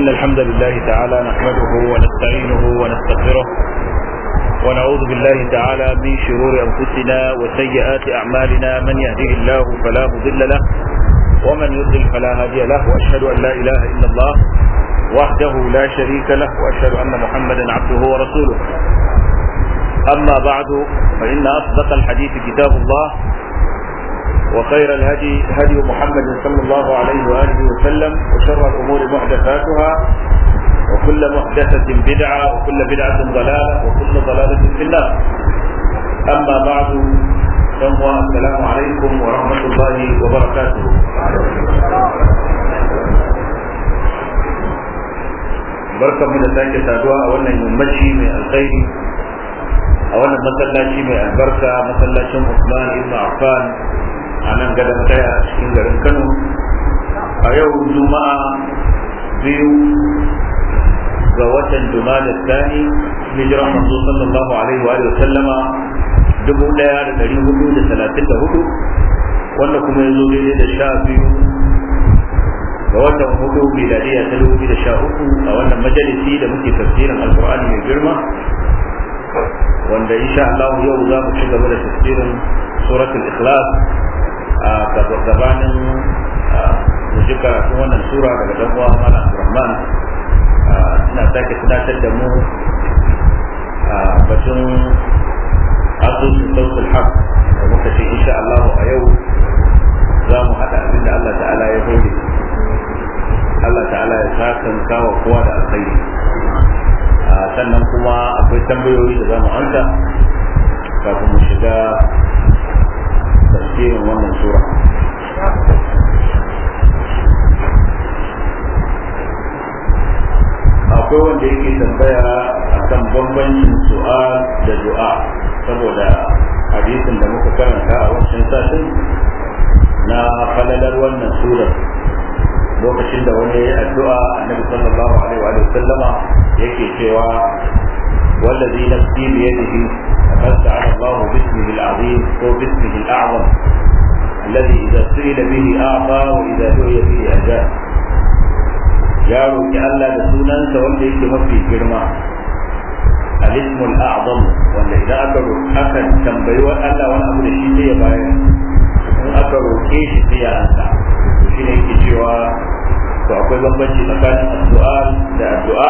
إن الحمد لله تعالى نحمده ونستعينه ونستغفره ونعوذ بالله تعالى من شرور أنفسنا وسيئات أعمالنا من يهده الله فلا مضل له ومن يضلل فلا هادي له وأشهد أن لا إله إلا الله وحده لا شريك له وأشهد أن محمدا عبده ورسوله أما بعد فإن أصدق الحديث كتاب الله وخير الهدي هدي محمد صلى الله عليه وآله وسلم وشر الأمور محدثاتها وكل محدثة بدعة وكل بدعة ضلالة وكل ضلالة في النار أما بعد السلام عليكم ورحمة الله وبركاته barkan mu da sake saduwa a wannan yammaci mai alkhairi a wannan masallaci mai albarka masallacin Usman ibn Affan a nan gadon kaya a cikin garin Kano a yau juma'a biyu ga watan Jumada Thani hijiran manzo sallallahu alaihi wa sallama dubu daya da dari hudu da talatin da hudu wanda kuma ya zo daidai da sha biyu ga watan hudu miladiya ta dubu da sha uku a wannan majalisi da muke tafsirin alkur'ani mai girma wanda insha Allah yau za mu ci gaba da tafsirin suratul ikhlas a gabanin mu ji karatun wannan sura daga dan uwa Malam Abdulrahman ina sake tunatar da mu batun asusun sautul haq da muka ce insha Allah a yau za mu haɗa abin da Allah ta'ala ya hore Allah ta'ala ya sakan kawo kowa da alkhairi sannan kuma akwai tambayoyi da za mu amsa kafin mu shiga tafsirin wannan sura akwai wanda yake tambaya akan bambancin su'al da du'a saboda hadisin da muka karanta a wancan satin na falalar wannan surar lokacin da wani ya addu'a annabi sallallahu alaihi wa sallama yake cewa wallazi nafsi bi yadihi فقد تعالى الله باسمه العظيم هو باسمه الاعظم الذي اذا سئل به اعطى واذا دعي به اجاب يا روكي الله da sunansa wanda yake mafi girma الاسم الاعظم wanda idan aka aka tambayi wa Allah wani abu da shi sai ya bayar in aka roke shi sai ya ansa to shine yake cewa to akwai bambanci tsakanin addu'a da addu'a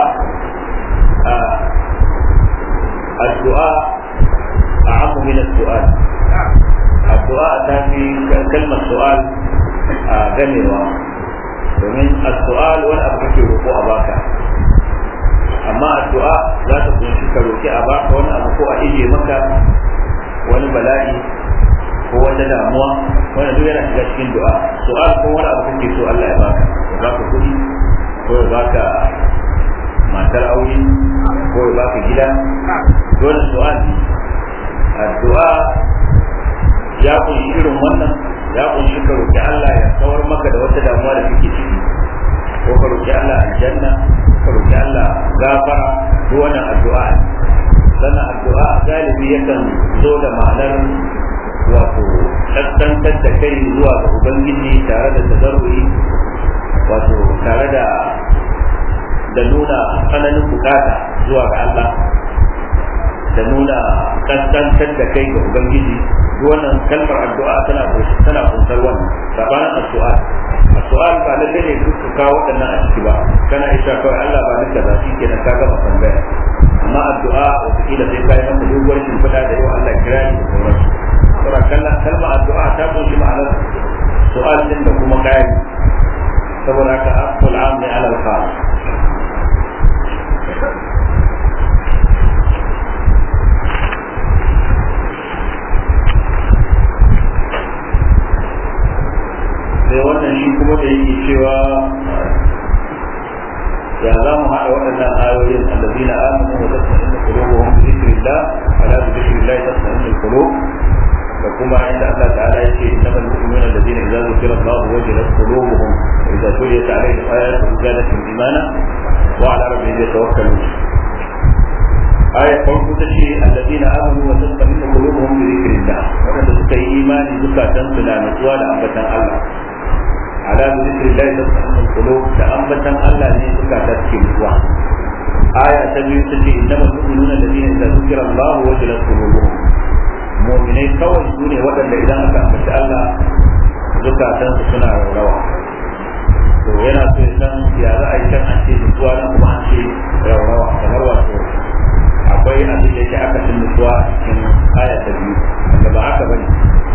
addu'a أعم من السؤال الدعاء تاتي كلمة سؤال غنيوة domin السؤال wani abu kake roƙo a baka amma addu'a za ta kunshi ka roƙi a baka wani abu ko a ije maka wani bala'i ko wata damuwa wani duk yana shiga cikin du'a su'al ko wani abu kake so Allah ya baka ya baka kuɗi ko ya baka matar aure ko ya baka gida dole su'al ne addu'a ya kunshi irin wannan ya kunshi ka roki Allah ya kawar maka da wata damuwa da kake ciki ko ka roki Allah aljanna ka roki Allah gafara duk wannan addu'a sannan addu'a galibi yakan zo da ma'anar wato kaskantar da kai zuwa ga ubangiji tare da tazarru'i wato tare da da nuna tsananin bukata zuwa ga Allah da nuna kaskantar da kai ga ubangiji wannan kalmar addu'a tana tana kunsar wannan sabanin addu'a addu'a ba lalle ne duk ka kawo waɗannan a ciki ba kana isa kawai Allah ba nika za shi kenan ka gama tambaya amma addu'a wataƙila sai ka yi masa doguwar shimfiɗa da yau Allah kira ni da sauransu saboda kalmar addu'a ta kunshi ma'anar su'al din da kuma ƙari saboda haka aqul amni ala al-khas sai wannan shi kuma da yake cewa ya za mu haɗa waɗannan ayoyin allazina amanu wa tatma'innu qulubuhum bi dhikrillah ala bi dhikrillah tatma'innu qulub da kuma inda Allah ta'ala yake innamal mu'minuna allazina idza dhukira Allah wajilat qulubuhum wa idza tuliyat alaihim ayatuhu zadatuhum imana wa ala rabbihim yatawakkalun aya farko ta ce allazina amanu wa tatma'innu qulubuhum bi dhikrillah wanda suka yi imani zukatan su na nutsuwa da ambatan Allah ala zikrillah tatma'innul qulub da ambatan Allah ne suka ta cikin mutuwa aya ta biyu ta ce innamal mu'minuna alladhina idza dhukira Allah wajilat qulubuhum mu'minai kawai su ne waɗanda idan aka ambaci Allah zukatansu suna raurawa to yana so ya san ya za a yi kan an ce nutsuwa nan kuma an ce raurawa kamar wato akwai abin da yake aka cin nutsuwa cikin aya ta biyu wanda ba haka bane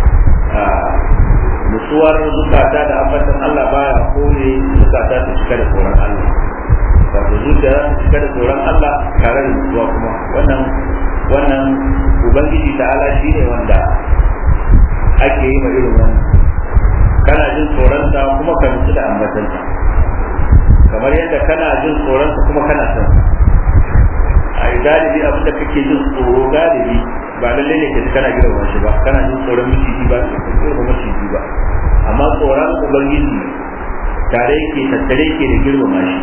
nutsuwar zukata da ambatan Allah baya kore zukata ta cika da tsoron Allah wato zuciya za ta cika da tsoron Allah tare da nutsuwa kuma wannan wannan ubangiji ta'ala shine wanda ake yi ma irin wannan kana jin tsoronsa kuma ka nutsu da ambatansa kamar yadda kana jin tsoronsa kuma kana son a yi galibi abin da kake jin tsoro galibi ba lallai ne ka kana girma shi ba kana jin tsoron miciji ba ka tsoron maciji ba amma tsoron ubangiji tare yake tattare yake da girmama shi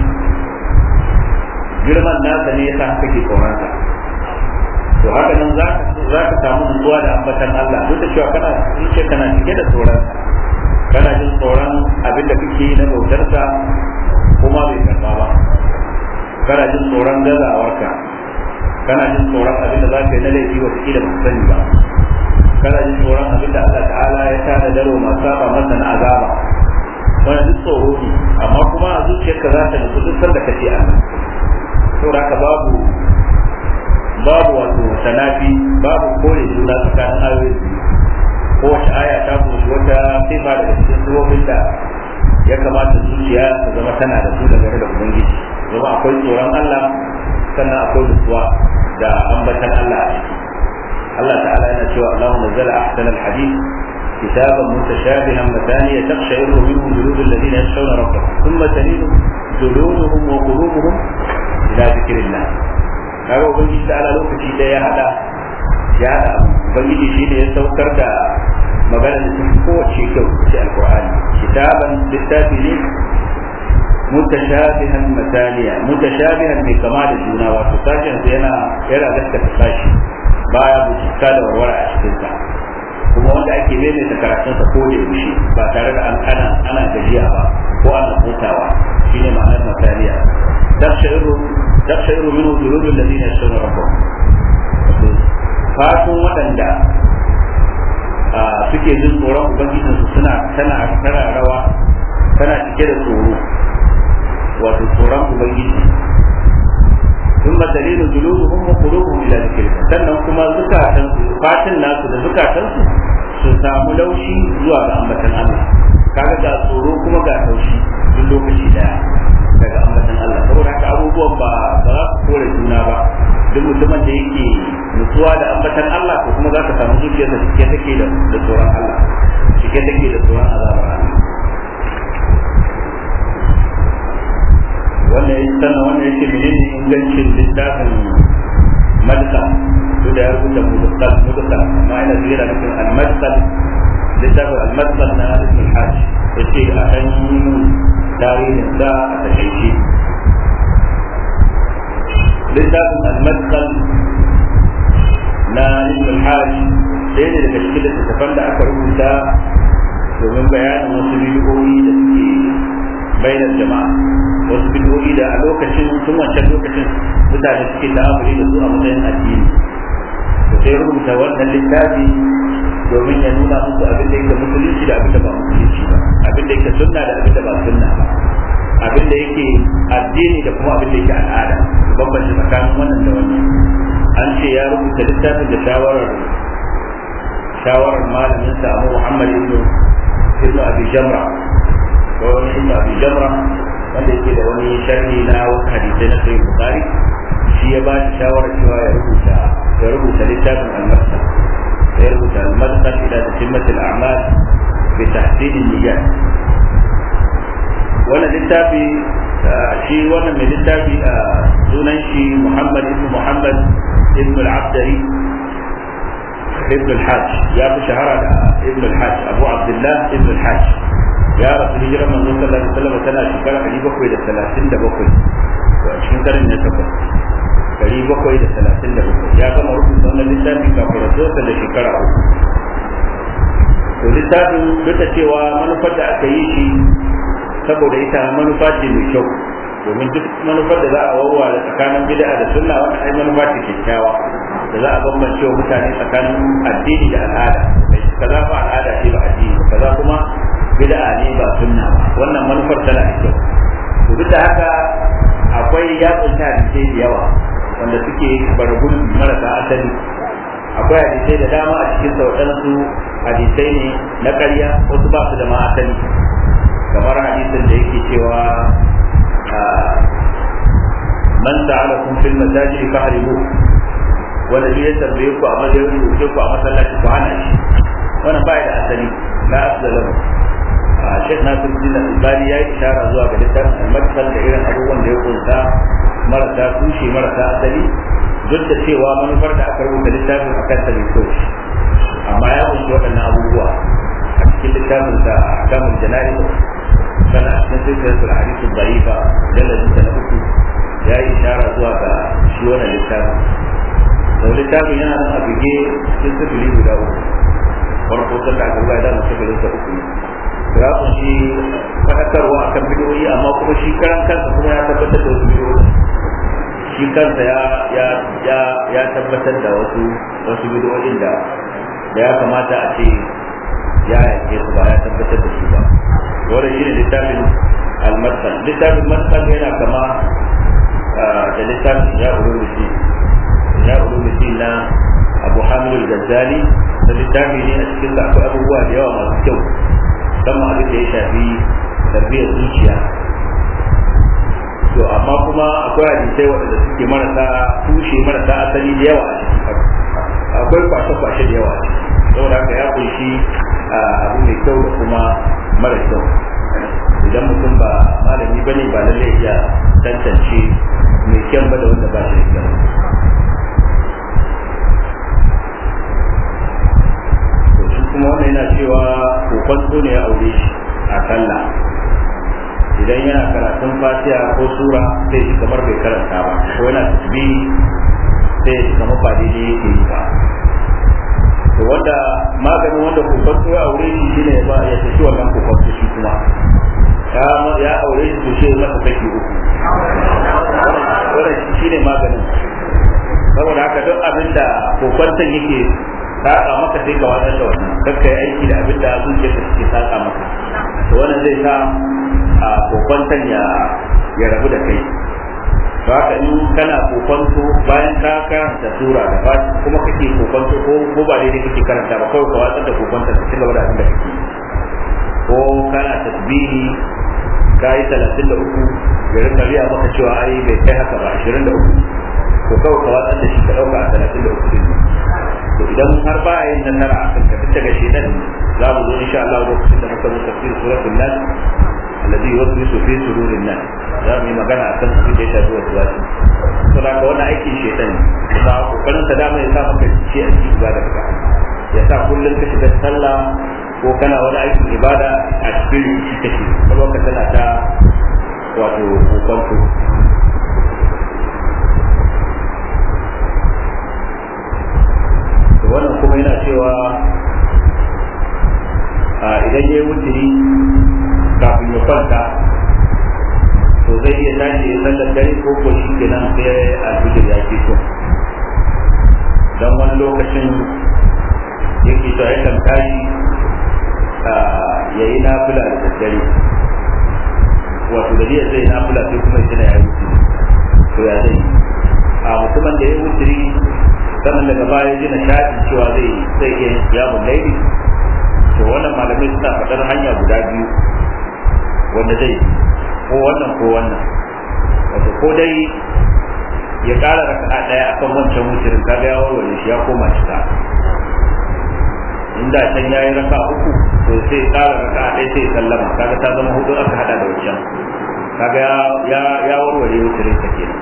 girman nasa ne yasa kake tsoronsa to haka nan za ka samu nutsuwa da ambatan Allah duk da cewa kana zuciya kana cike da tsoron kana jin tsoron abin da kake na bautarsa kuma bai karba ba kana jin tsoron gazawarka kana jin tsoron abin da za ka yi na laifi wa kila ba sani ba kana jin tsoron abin da Allah ta'ala ya tana daro masu saba masa na azaba wani duk tsoro ne amma kuma a zuciyarka za ta nutsu duk sanda kace Allah saboda haka babu babu wato sanafi babu kore juna tsakanin ayoyi kowace aya ta kunshi wata sifa daga cikin sifofin da ya kamata zuciya ta zama tana da su daga da ubangiji zama akwai tsoron Allah sannan akwai nutsuwa da ambatan Allah a ciki Allah ta'ala yana cewa Allah nazzala ahsana al-hadith كتابا متشابها مثانية تقشعر منه جلود الذين يخشون ربهم ثم تلين جلودهم وقلوبهم إلى ذكر الله kaga ubangiji ta ala lokaci da ya hada ya hada ubangiji shi ne ya saukar da magana da tafi kowace kyau ce alqur'ani kitaban littafi ne mutashabihan mataniya mutashabihan mai kama da juna wato sashen sa yana yana gaskata sashi baya bucika da warware a cikin sa kuma wanda ake maimaita karatun sa ko da yaushe ba tare da an ana ana gajiya ba ko ana hutawa shine ma'anar mataniya tafsiru tafsiru minhu juludul ladina yashkuruna rabbahum fatun waɗanda suke jin tsoron ubangijinsu suna tana tana rawa tana cike da tsoro wato tsoron ubangiji ثم دليل جلودهم وقلوبهم الى ذكر الله sannan kuma zukatan su fatin nasu da zukatan su su samu laushi zuwa ga ambatan Allah kaga ga tsoro kuma ga taushi duk lokaci daya daga ambatan Allah saboda haka abubuwan ba ba za su kore juna ba duk mutumin da yake nutsuwa da ambatan Allah ko kuma za ka samu zuciyarsa cike take da da tsoron Allah cike take da tsoron azabar Allah wannan ya sannan wannan yake menene ingancin littafin madka to da ya rubuta mudukal mudukal amma ina zira nufin al-madkal littafin al-madkal na ibn hajj yace a kan tarihin da a takaice littafin al-madkal na ibn hajj ɗaya ne daga cikin littattafan da aka rubuta domin bayanin wasu bidiyoyi da suke bainar jama'a wasu bidiyoyi da a lokacin tun wancan lokacin mutane suke ta'amuli da su a matsayin addini to sai rubuta wannan littafi domin ya nuna musu abin da yake musulunci da abin da ba musulunci ba abin da yake sunna da abin da ba sunna ba abin da yake addini da kuma abin da yake al'ada bambanci tsakanin wannan da wannan an ce ya rubuta littafin da shawarar shawarar malamin sa Abu Muhammad ibn ibn Abi Jamra ko wani ibn Abi Jamra wanda yake da wani sharhi na wasu hadisai na Sahih Bukhari shi ya ba shi shawarar cewa ya rubuta ya rubuta littafin al-Masal ya rubuta al-Masal ila tatimmat al-a'mal bi tahsin an-niyyat wannan littafi shi wannan mai littafi a sunan shi Muhammad ibn Muhammad ibn al-Abdari ibn al-Hajj ya fi shahara da ibn al-Hajj Abu Abdullah ibn al-Hajj ya rasu hijirar manzon sallallahu alaihi wasallam tana shekara 737 to a cikin karin na takwas 737 ya gama rubuta wannan littafi kafin rasuwarsa da shekara uku to littafin duk da cewa manufar da aka yi shi saboda ita manufa ce mai kyau domin duk manufar da za a wawa da tsakanin bid'a da sunna wannan ai manufa ce kyakkyawa da za a bambance wa mutane tsakanin addini da al'ada kaza ba al'ada ce ba addini kaza kuma bid'a ne ba sunna ba wannan manufar tana da kyau to duk da haka akwai ya kunta hadisai da yawa wanda suke bargun marasa asali akwai hadisai da dama a cikin sa waɗansu hadisai ne na ƙarya wasu ba su da ma asali kamar hadisin da yake cewa man sa'alakum fil masajid fahribu wanda ya tambaye ku a madadin ku ku a masallaci ku hana shi wannan ba da asali la asla lahu Sheikh Nasiruddin Al-Albani ya yi ishara zuwa ga littafin al-Madsal da irin abubuwan da ya kunsa marasa tushe marasa asali duk da cewa manufar da aka rubuta littafin a kan mai kyau amma ya kunshi waɗannan abubuwa a cikin littafin sa kamun jana'i sana a cikin silsilar hadisi da'ifa jalladin sa na uku ya yi ishara zuwa ga shi wannan littafin sau littafin yana nan a bige cikin sifili guda uku farko ta da aka da mu sifilin sa uku ya kunshi faɗakarwa akan bidiyoyi amma kuma shi karan kansa kuma ya tabbatar da wasu bidiyoyi shi kansa ya ya ya ya tabbatar da wasu wasu bidiyoyin da da ya kamata a ce ya yake su ba ya tabbatar da su ba wannan shine littafin al-masal littafin masal yana kama da littafin ya ulumusi ya ulumusi na Abu Hamid al-Ghazali da littafi ne a cikin da akwai abubuwa da yawa masu kyau musamman abin da ya shafi tarbiyyar zuciya to amma kuma akwai hadisai waɗanda suke marasa tushe marasa asali da yawa akwai kwashe-kwashe da yawa saboda haka ya kunshi abu mai kyau da kuma mara kyau idan mutum ba malami bane ba lallai iya tantance mai kyan ba da wanda ba shi da kyau kuma wannan yana cewa kokon ne ya aure shi a sallah idan yana karatun fatiha ko sura sai shi kamar bai karanta ba ko yana tasbihi sai shi kamar ba daidai yake yi ba to wanda maganin wanda kokon ya aure shi shine ya ba ya tafi wannan kokon shi kuma ya aure shi to sai masa kashi uku wannan shine maganin saboda haka duk abinda kokon yake saka maka sai ka watsar da wannan kakkai aiki da abin da zuciya ka take saka maka to wannan zai sa a kokwantan ya ya rabu da kai to haka in kana kokwanto bayan ka karanta sura da ba kuma kake kokwanto ko ko ba daidai kake karanta ba kawai ka watsar da kokwantan ka cigaba da abin da kake ko kana tasbihi ka yi talatin da uku ya rinka riya maka cewa ai bai kai haka ba ashirin da uku ko kawai ka watsar da shi ka ɗauka a talatin da uku to idan har ba yin nasara a kan kafin daga shedan za mu zo insha Allah lokacin da muka zo tafsir suratul nas alladhi yuwaswisu fi sururin nas za mu yi magana akan abin da ya shafi wasu wasu to da wannan aikin shedan kuma kokarin sa dama ya sa maka ci a cikin ibada ka ya sa kullum ka shiga sallah ko kana wani aikin ibada a cikin rikici kake kuma ka tana ta wato kokonto wannan kuma yana cewa idan ya yi wuturi kafin ya kwanta to zai iya tashi ya sallar dare ko ko shi kenan sai alfijir ya ke so don wani lokacin yake to yakan tashi ya yi nafila da daddare wato da zai zai nafila sai kuma ya ya yi to ya zai a mutumin da ya yi wuturi sannan daga baya ji na shaɗi cewa zai zai iya yamun laili to wannan malamai suna faɗar hanya guda biyu wanda zai ko wannan ko wannan wato ko dai ya ƙara raka'a ɗaya akan wancan wucirin kaga ya warware shi ya koma cika inda can ya yi raka uku to sai ƙara raka'a ɗaya sai sallama kaga ta zama hudu aka hada da wancan kaga ya ya warware wucirin sa kenan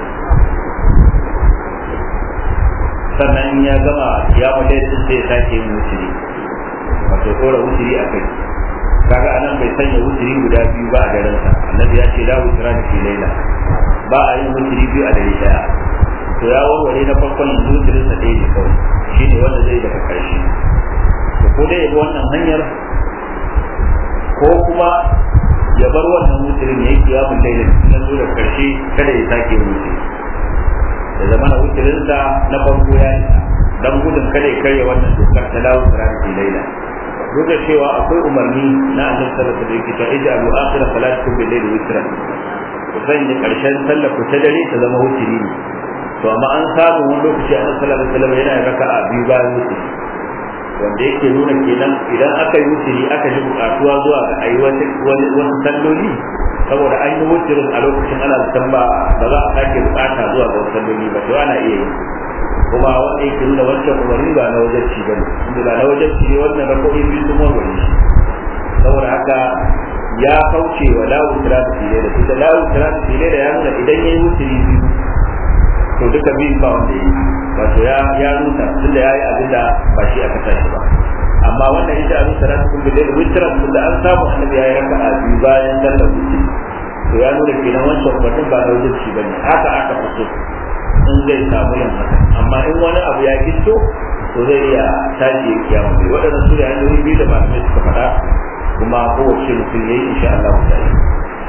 sannan ya gama ya mulai din sai sake yin wuturi wato tsora wuturi a kai kaga anan bai sanya wuturi guda biyu ba a daren sa annabi ya ce la wutura da fi laila ba a yin wuturi biyu a dare daya to ya warware na farkon yanzu wuturin sa ɗaya ne kawai shine wanda zai daga ƙarshe to ko dai ya bi wannan hanyar ko kuma ya bar wannan wutirin ya yi kiyamun lailin na zo da karshe kada ya sake wuce da zama na wutirinsa na farko ya yi dan gudun kada ya karya wannan dokar ta dawo sirati laila duk da cewa akwai umarni na annabi sallallahu alaihi wasallam cewa ij'alu akhir salatikum bil layli witra ku sanya karshen sallar ku ta dare ta zama wutiri ne to amma an samu wani lokaci annabi sallallahu alaihi wasallam yana raka'a biyu bayan wutiri wanda yake nuna kenan idan aka yi wutiri aka ji bukatuwa zuwa ga ayi wasu salloli saboda an yi wutirin a lokacin ana zaton ba ba za a sake bukata zuwa ga wasu salloli ba to ana iya yi kuma wanda yake nuna wancan umarni ba na wajen ba ne inda ba na wajen ne wannan rako'i biyu sun warware shi saboda haka ya kauce wa lawu tiratu file da tunda lawu tiratu file da ya nuna idan ya yi wutiri biyu to duka biyun ba wanda yi wato ya ya rusa tunda ya yi abin da ba shi aka tashi ba amma wannan ita abin salatu kun bile witran tunda an samu annabi ya yi raka'a biyu bayan sallar wutiri to ya nuna kenan wancan umarnin ba na wajen ba ne haka aka fito in zai samu yin haka amma in wani abu ya gisto to zai iya tashi ya kiyamu bai waɗannan su da hanyoyi biyu da malamai suka faɗa kuma kowace mutum ya yi insha Allah ta yi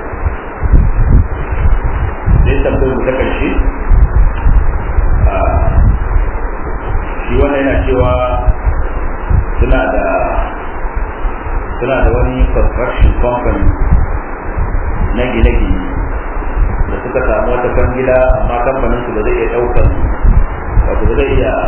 sai tambayar mu ta ƙarshe shi wannan yana cewa suna da suna da wani construction company na gine-gine da suka samu wata kwangila amma kamfanin su ba zai iya daukan wato ba zai iya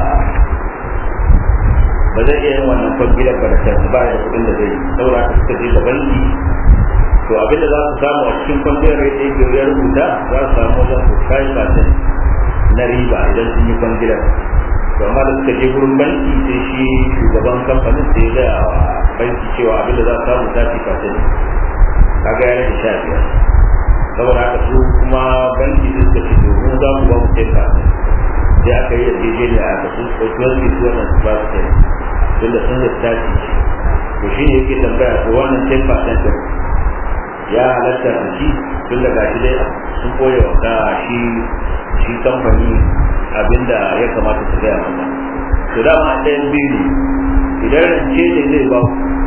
ba zai iya yin wannan kwangilar ba da kansu ba da kudin da zai saura ka suka je da banki to abinda za su samu a cikin kwangilar rate yake ya rubuta za su samu wajen su kai percent na riba idan sun yi kwangilar to amma da suka je gurin banki sai shi shugaban kamfanin sai ya gaya wa banki cewa abinda za su samu 30 percent kaga ya rage sha biyar saboda haka su kuma banki sun suka ce to mu za mu ba mu teka sai aka yi yarjejeniya a kasu ɗauki su wannan su ba su teka tunda sun zai tashi to shi ne yake tambaya to wannan ten percent din ya halatta da shi tun daga shi dai sun koya wa ka shi shi kamfani abinda ya kamata su gaya masa to dama ɗayan biyu ne idan rance ne zai ba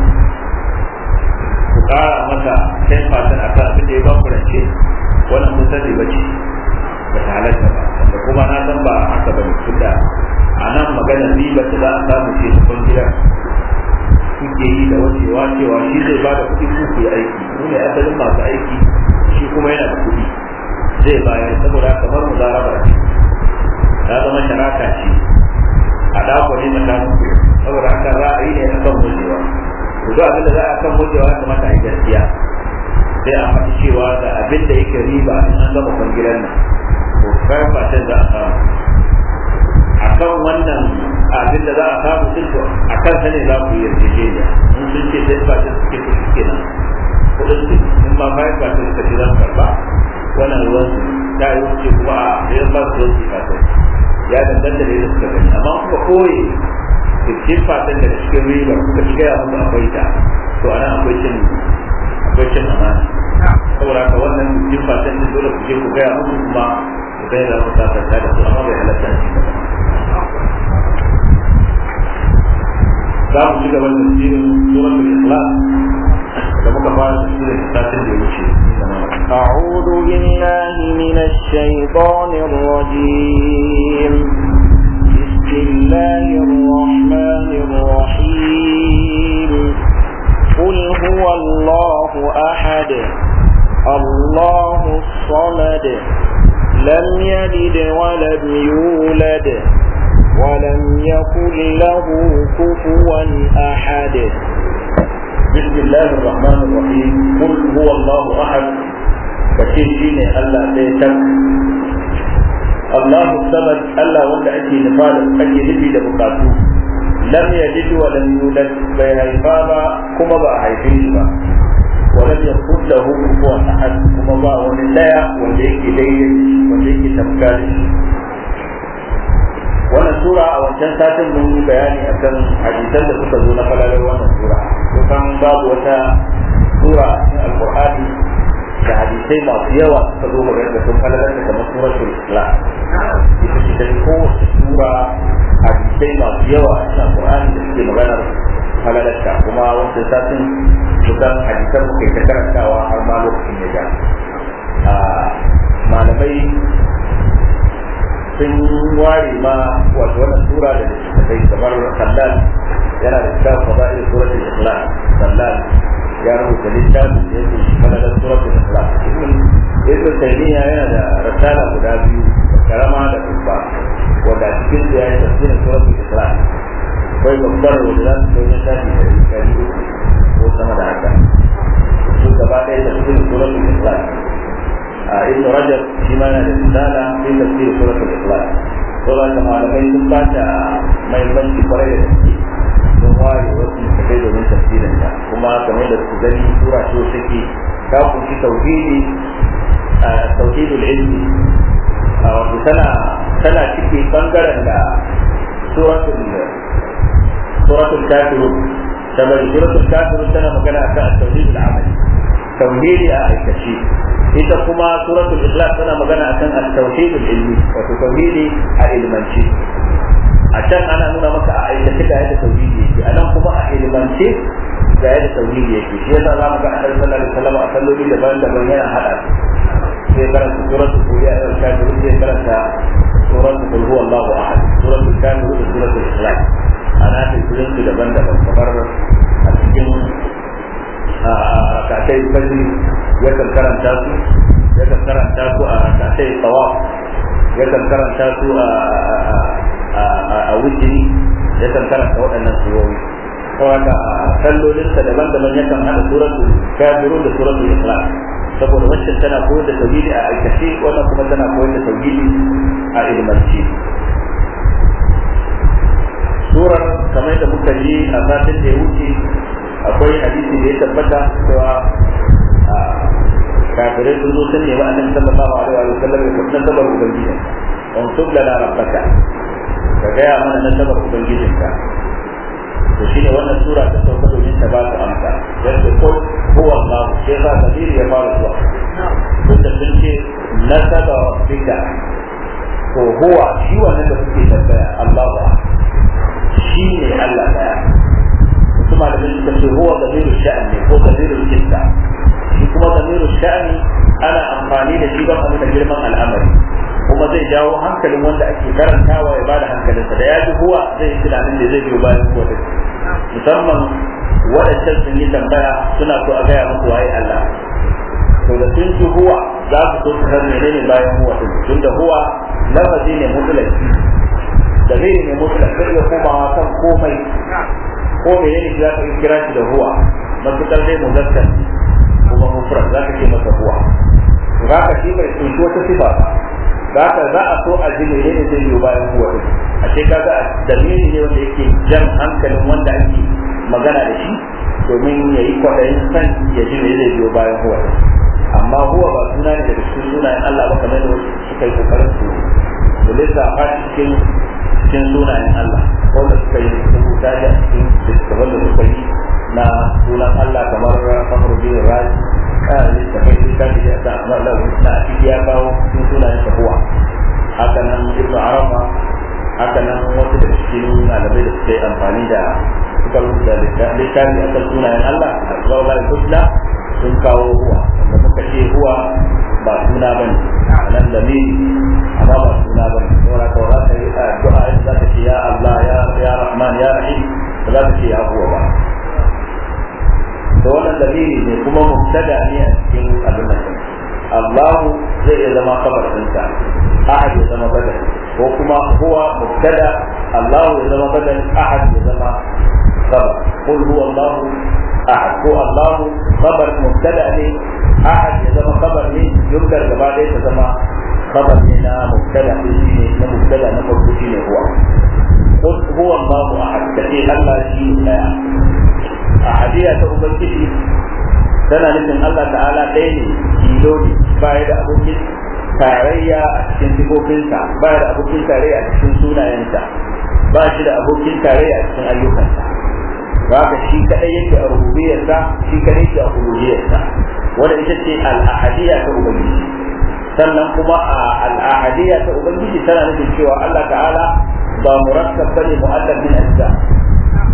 ku ƙara masa ten percent a kan abin da ya ba ku rance wannan mun sani ba ce ba ta halatta ba da kuma na san ba haka ba ne tunda a nan magana riba da za a samu ce cikin gidan kuke yi da wacewa cewa shi zai ba da kuɗi ku yi aiki mu ne asalin masu aiki shi kuma yana da kuɗi zai bayar saboda kamar mu zaraba ce ta zama sharaka ce a dako ne tsakanin ku saboda haka za a yi ne a kan gujewa to duk abin da za a kan gujewa ya kamata a yi gaskiya sai a faɗi cewa da abin da yake riba in an gama kwangilan nan to kayan fatan za a samu a kan wannan abin da za a samu din to a kan sa ne za ku yi yarjejeniya in sun ce sai fatan suke ku shi kenan kudin su in ma bayan fatan suka ce za su karba wannan ruwan su ta yi wuce kuma a idan ba su ruwan su fatan ya danganta da yadda suka gani amma kuka koye cikin fatan da cikin riba kuka ci gaya musu akwai ta to ana akwai cin akwai cin amana saboda haka wannan cikin fatan da dole ku je ku gaya musu kuma ku gaya za ku sasanta da su amma bai halatta shi ba za mu ci gaba da tafsirin suratul ikhlas da muka fara tafsirin satin da ya wuce أعوذ بالله من الشيطان الرجيم بسم الله الرحمن الرحيم قل هو الله أحد الله الصمد لم يلد ولم يولد ولم يكن له كفوا أحد بسم الله الرحمن الرحيم قل هو الله احد kace shine Allah ɗaya tak Allahu samad Allah wanda ake nufa da ake nufi da bukatu lam yalid wa lam yulad bai haifa ba kuma ba a haife shi ba wa lam yakul lahu kufuwan ahad kuma ba wani daya wanda yake daidai wanda yake tamka da shi wannan sura a wancan satin mun yi bayani akan hadisan da suka zo na falalar wannan sura kusan babu wata sura a alqur'ani da hadisai masu yawa suka zo magana da sun falalar da kamar suratul islam ita ce ta kowace sura hadisai masu yawa a cikin alqur'ani da suke magana falalarta kuma wancan satin kusan hadisan muka ta karantawa har ma lokacin ya ja malamai sun ware ma wato wannan sura da littattafai kamar sallal yana da kitab fada'il suratul ikhlas sallal ya rubuta littafin da yake shi falalar suratul ikhlas ibn taymiya yana da rasala guda biyu karama da babba wanda a cikin su yayi tafsirin suratul ikhlas akwai babbar wanda za su kai na shafi da ɗari uku ko sama da haka su gaba ɗaya tafsirin suratul ikhlas ابن رجب فيما رسالة في تفسير سورة الإخلاص سورة كما لم يكن بعد ما يبني قرية sun ware wasu kai domin tafsirin ta kuma kamar da su gani sura ce take ta kunshi tauhidi tauhidul ilmi wato tana tana cike bangaren da suratul suratul kafirun ta bari suratul kafirun tana magana akan tauhidul amali tauhidi a aikace ita kuma suratul ikhlas tana magana akan at-tauhid al-ilmi wato tauhidi a ilmanci a can ana nuna maka a aikace ga yadda tauhidi yake a nan kuma a ilmance ga yadda tauhidi yake shi yasa za mu ga annabi sallallahu alaihi wasallam a salloli daban-daban yana hada sai karanta suratul qur'an da kafirun sai karanta suratul qul huwallahu ahad suratul kafirun da suratul ikhlas ana cikin su daban-daban kamar a cikin rakatai fajri yakan karanta su yakan karanta su a rakatai tawaf yakan karanta su a wujiri yakan karanta waɗannan surori kawai kallolinsa daban-daban yakan hada suratul kafirun da suratul ikhlas saboda wancan tana koyar da tauhidi a aikace wannan kuma tana koyar da tauhidi a ilmanci surar kamar da muka yi a satin da ya wuce akwai hadisi da ya tabbata cewa kafirai sun zo sun nemi annabi sallallahu alaihi wa sallam ya kuma nasabar ubangijin on tubla na rabbaka ka gaya mana nasabar ubangijinka to shine wannan sura ta sauka domin ta ba su amsa yadda ko huwa Allah sai ba kadiri ya fara zuwa tunda sun ce nasaba rabbika ko huwa shi wannan da kuke tambaya Allah shi ne Allah daya wasu malamai suka ce huwa zamiru sha'an ne ko zamiru jinta shi kuma zamiru sha'ani ana amfani da shi don a nuna girman al'amari kuma zai jawo hankalin wanda ake karantawa ya bada hankalinsa da ya ji huwa zai yi tunanin da zai biyo bayan huwa din musamman waɗancan sun yi tambaya suna so a gaya musu waye Allah to da sun ji huwa za su so su san menene bayan huwa din tunda huwa lafazi ne mutlaki dalili ne mutlaki zai iya komawa kan komai ko menene za ka kira shi da huwa matukar dai muzakkar kuma mufrad za ka ce masa huwa za ka shi bai tsinci wata sifa ba za ka za a so a ji menene zai biyo bayan huwa din a ce kaga dalili ne wanda yake jan hankalin wanda ake magana da shi domin ya yi kwaɗayin san ya ji me zai biyo bayan huwa din amma huwa ba suna ne daga cikin sunayen Allah ba kamar da suka yi kokarin su su lissafa cikin cikin sunayen Allah wanda suka yi rubuta da cikin littattafan da suka yi na sunan Allah kamar Fakhru bin Razi kana littafai littafi da ta amma Allah na ciki ya kawo cikin sunayen huwa haka nan Ibn Arafa haka nan wasu da cikin malamai da suka yi amfani da suka rubuta littafi a kan sunayen Allah a Zawla al-Husna sun kawo huwa wanda muka ce huwa ba suna bane nan da ni amma ba suna bane saboda ka za ka yi addu'a za ka ce ya Allah ya ya Rahman ya Rahim ba za ka ce ya huwa ba da wannan dalili ne kuma mubtada ne a cikin abin nan Allahu zai iya zama kabar ɗinsa ahad ya zama badal ko kuma huwa mubtada Allahu ya zama badal ahad ya zama kabar qul huwa Allahu ahad ko Allahu kabar mubtada ne ahad ya zama kabar ne jumlar gaba ɗaya ta zama kabar ne na mubtada ne shine na mubtada na farko shine huwa qul huwa Allahu ahad kace Allah shi ɗaya ahadiya ta ubangiji tana nufin Allah ta'ala ɗaya ne tilo ne baya da abokin tarayya a cikin sifofinsa baya da abokin tarayya a cikin sunayensa ba shi da abokin tarayya a cikin ayyukansa ba ka shi kadai yake a rububiyarsa shi kadai yake a uluhiyarsa wanda ita ce al'ahadiyya ta ubangiji sannan kuma a al'ahadiyya ta ubangiji tana nufin cewa Allah ta'ala ba murakkab bane mu'allaf min ajza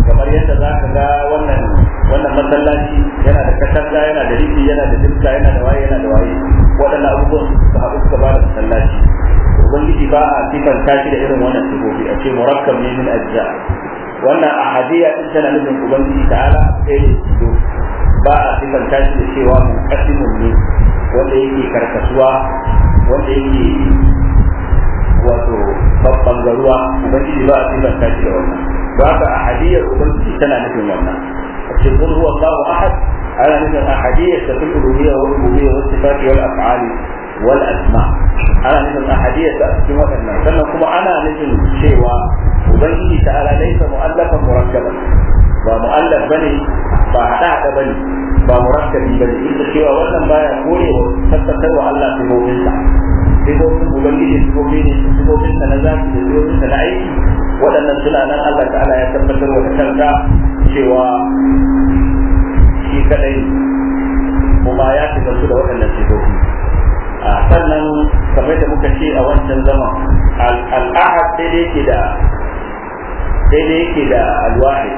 kamar yadda za ka ga wannan wannan masallaci yana da katanga yana da rufi yana da dimka yana da waye yana da waye waɗannan abubuwan su haɗu suka ba da masallaci ubangiji ba a sifanta shi da irin wannan sifofi a ce murakkab ne min ajza wannan ahadiyya din tana nufin ubangiji ta'ala ɗaya ne tilo ba a sifanta shi da cewa munqasimun ne wanda yake karkasuwa wanda yake wato babban garuwa ubangiji ba a sifanta shi da wannan ba ka ahadiyyar ubangiji tana nufin wannan a ce kun huwa Allahu ahad ana nufin ahadiyyar ta fil uluhiyya wal rububiyya was sifati wal af'ali wal asma ana nufin ahadiyyar ta cikin waɗannan sannan kuma ana nufin cewa ubangiji ta'ala laysa mu'allafan murakkaban ba mu'allaf bane ba hada hada bane ba murakkabi bane inda cewa wannan baya korewa tabbatar wa Allah sifofinsa sifofin ubangiji sifofi ne sifofin sa na zaki da sifofin sa na aiki waɗannan suna nan Allah ta'ala ya tabbatar wa kanka cewa shi kadai kuma ya shiga su da waɗannan sifofi a sannan kamar da muka ce a wancan zaman al'ahad daidai yake da daidai yake da alwahid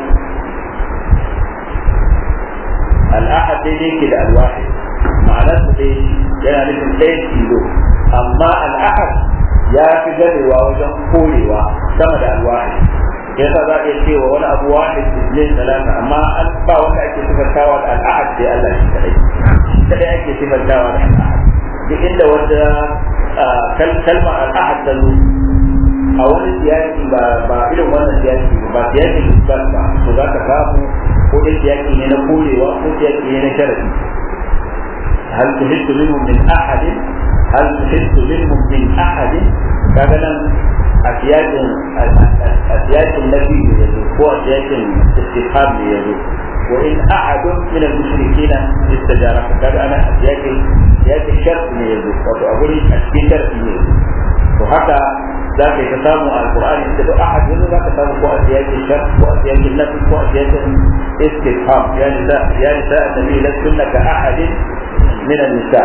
al'ahad daidai yake da alwahid ma'anar su dai yana nufin ɗaya tilo amma al'ahad ya fi ganewa wajen korewa sama da alwahid yasa za a iya cewa wani abu wahid ne talata amma an ba wanda ake sifantawa da al'ahad sai Allah shi kadai shi kadai ake sifantawa da al'ahad duk inda wata kalmar al'ahad ta zo a wani siyasi ba ba irin wannan siyasi ba siyasin isbat ba to za ka samu ko dai siyasi ne na korewa ko siyasi ne na sharadi هل تحس منهم من أحد هل تحس منهم من أحد كذا أسياج أسياج النبي يزول هو أسياج الاستفهام يزول وإن أحد من المشركين استجارك كذا أنا أسياج أسياج الشرط يزول وأقول أسياج الشرط يزول وهكذا ذاك يتسامى القرآن يقول أحد منه ذاك يتسامى هو أسياج الشرط وأسياج النبي وأسياج الاستفهام يا نساء يا نساء النبي لستن كأحد من النساء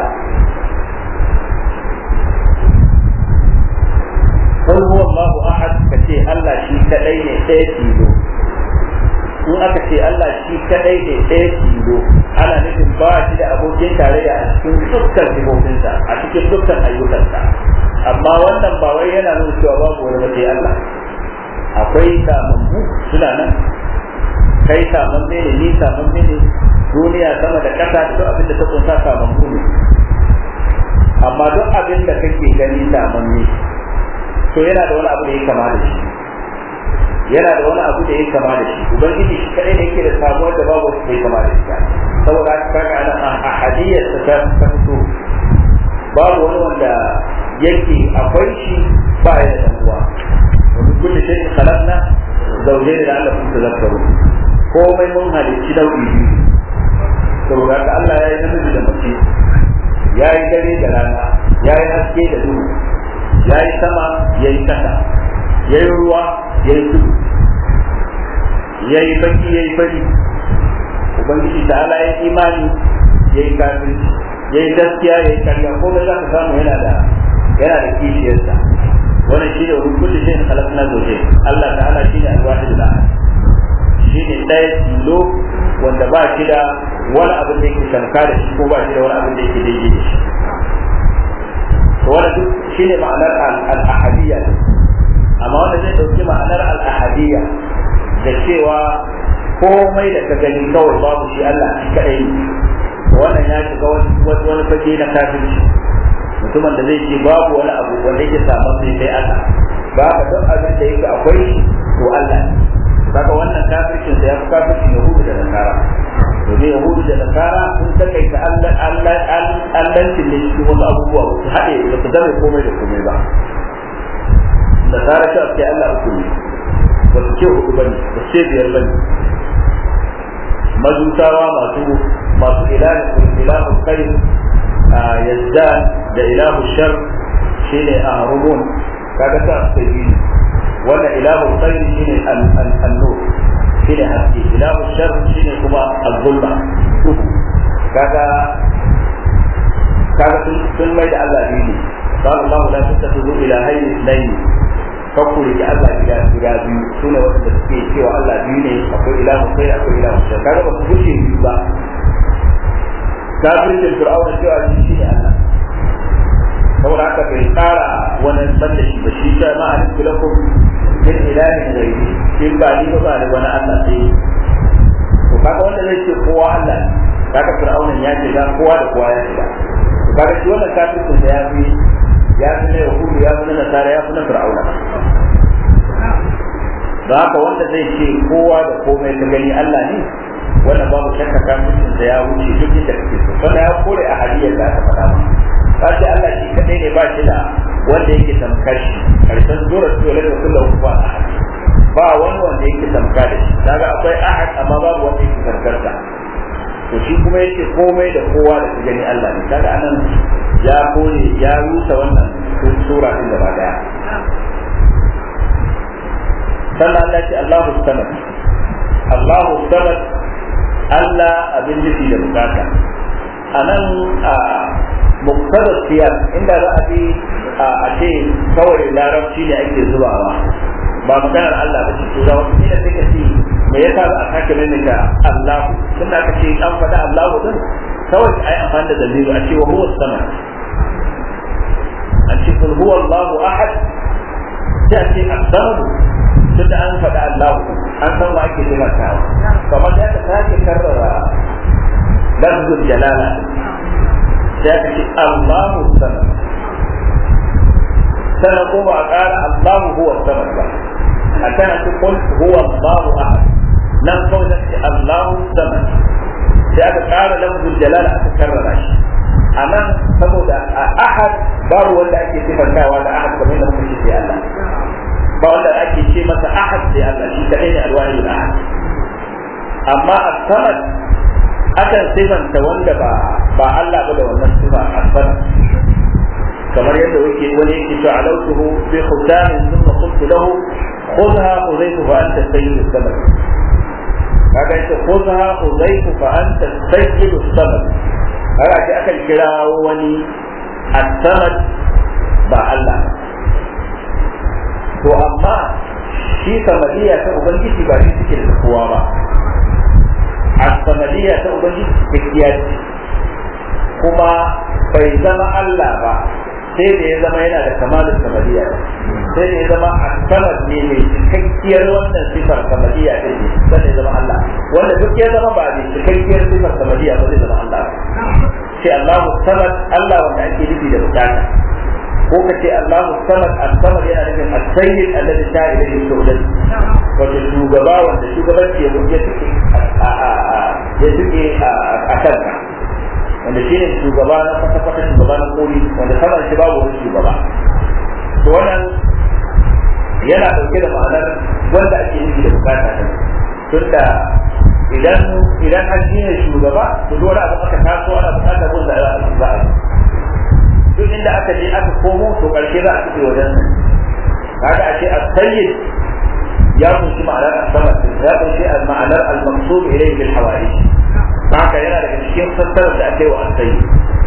قل هو الله أحد كتي الله شي كدai ne ɗaya tilo in aka ce Allah shi kadai ne ɗaya tilo ana nufin ba shi da abokin tarayya a cikin dukkan sifofinsa a cikin dukkan ayyukansa amma wannan ba wai yana nuna cewa babu wani ba sai Allah akwai samammu suna nan kai samamme ne ni samamme ne duniya sama da ƙasa da duk abin da ta kunsa samammu ne amma duk abin da kake gani samamme to yana da wani abu da ya kama da shi yana da wani abu da ya kama da shi ubangiji shi kadai ne yake da samuwar da babu wanda ya kama da shi saboda haka kaga ana a hadiyar ta ta fito babu wani wanda yake akwai shi ba ya da uwa wani kullu shay'in khalaqna zawjayn la'allakum tadhakkarun komai mun halicci nau'i biyu saboda haka Allah ya yi namiji da mace ya yi dare da rana ya yi haske da duhu ya yi sama ya yi kasa ya yi ruwa ya yi tudu ya yi baki ya yi fari ubangiji ta ala ya imani ya yi kafirci ya yi gaskiya ya yi karya ko za ka samu yana da yana da kishiyarsa wannan shi ne rukun da zai halakna zoje Allah ta'ala shi ne alwahid da shi ne ɗaya tilo wanda ba shi da wani abin da yake kanka da shi ko ba shi da wani abin da yake daidai da shi to wannan duk shi ne ma'anar al-ahadiyya amma wanda zai ɗauki ma'anar al-ahadiyya da cewa komai da ka gani kawai babu shi Allah shi kaɗai ne wannan ya shiga wani fage na kafirci mutumin da zai ce babu wani abu wanda yake samun sai sai Allah ba ka duk abin da yake akwai to Allah kaga wannan kafircin sa ya fi kafircin Yahudu da Nasara domin Yahudu da Nasara sun takaita Allah Allah Allancin ne cikin wasu abubuwa ba su haɗe ba su zame komai da komai ba Nasara ta ce Allah uku ne ba su ce hudu bane ba su ce biyar bane majusawa masu masu ilahin ilahu kai yazdan da ilahu shar shine a rubun kaga ta sai biyu wannan ilahu kai shine al-nur shine haske ilahu shar shine kuma al-zulma kaga kaga sun mai da Allah biyu قال الله لا تتخذوا إلهين اثنين kakku da Allah gida gida biyu su ne wanda suke cewa Allah biyu ne akwai ilahu sai akwai ilahu sai kaga ba su gushe biyu ba kafirin fir'auna cewa shi ne Allah saboda haka bai tsara wani banda shi ba shi ta ma'a nufi lakum min ilahin ghairi in ba ni ba ba ni wani Allah sai to kaga wanda zai ce kowa Allah ne kaga fir'auna ya shiga kowa da kowa ya shiga to kaga shi wannan kafirin da ya fi ya fi na yahudu ya fi na nasara ya fi na fir'auna da haka wanda zai ce kowa da komai ka gani Allah ne wannan babu shakka kafin da ya wuce duk inda kake so wannan ya kore a hadiyar da aka faɗa ba ka ce Allah shi kadai ne ba shi da wanda yake tamkar shi karshen sura ce wala da kullu kufa ba wani wanda yake tamka da shi kaga akwai ahad amma babu wanda yake tamkar sa to shi kuma yake komai da kowa da su gani Allah ne kaga anan ya kore ya rusa wannan sura din gaba daya sannan Allah ce Allahu samad Allahu samad Allah abin nufi da bukata anan a muktada siyar inda za a bi a ce kawai larabci ne ake zubawa ba maganar Allah ba ce da wata kila sai ka ce me yasa za a sake maimaita Allahu tun da aka ce an faɗa Allahu din kawai a yi amfani da dalilu a ce wa huwa sama a ce kul huwa Allahu ahad sai a ce as-samad tun da an faɗa Allahu an san wa ake taimakawa kamar da aka sake karrara lafzul jalala sai aka ce Allahu samad sana ko ba a ƙara Allahu huwa samad ba a kana ce kul huwa Allahu ahad nan kawai da ce Allahu samad sai aka ƙara lafzul jalala aka karrara shi a nan saboda a ahad babu wanda ake sifantawa da ahad kamar da muka ce sai Allah ba wanda ake ce masa ahad sai Allah shi kadai ne alwahid ahad amma as-samad akan sifanta wanda ba ba Allah ba da wannan sifa as-samad kamar yadda yake wani yake cewa alautuhu bi khutamin thumma qultu lahu khudha khudaytu fa anta sayyid as-samad kaga yace khudha khudaytu fa anta sayyid as-samad kaga ake akan kira wani as-samad ba Allah to amma shi samadiya ta ubangiji ba shi suke da kowa ba a samadiya ta ubangiji cikakkiya ce kuma bai zama Allah ba sai da ya zama yana da kamalin samadiya sai da ya zama a samad ne mai cikakkiyar wannan sifar samadiya ɗin ne sai da ya zama Allah wanda duk ya zama ba mai cikakkiyar sifar samadiya ba zai zama Allah sai Allahu samad Allah wanda ake nufi da bukata ko ka ce Allahu samad as-samad yana nufin as-sayyid alladhi ta ilayhi su'udan wato shugaba wanda shugabanci ya ya tuke ya tuke a kanka wanda shi ne shugaba na kwata-kwata shugaba na koli wanda saman shi babu wani shugaba to wannan yana dauke da ma'anar wanda ake nufi da bukata ne tunda idan idan an ne shugaba to dole abu aka taso ana bukatar wanda za a yi duk inda aka je aka komo to karshe za a fice wajen kaga a ce as-sayyid ya kunshi ma'anar as-samad ya kunshi ma'anar al-maqsud ilayhi bil hawaij haka yana daga cikin fassarar da aka yi wa as-sayyid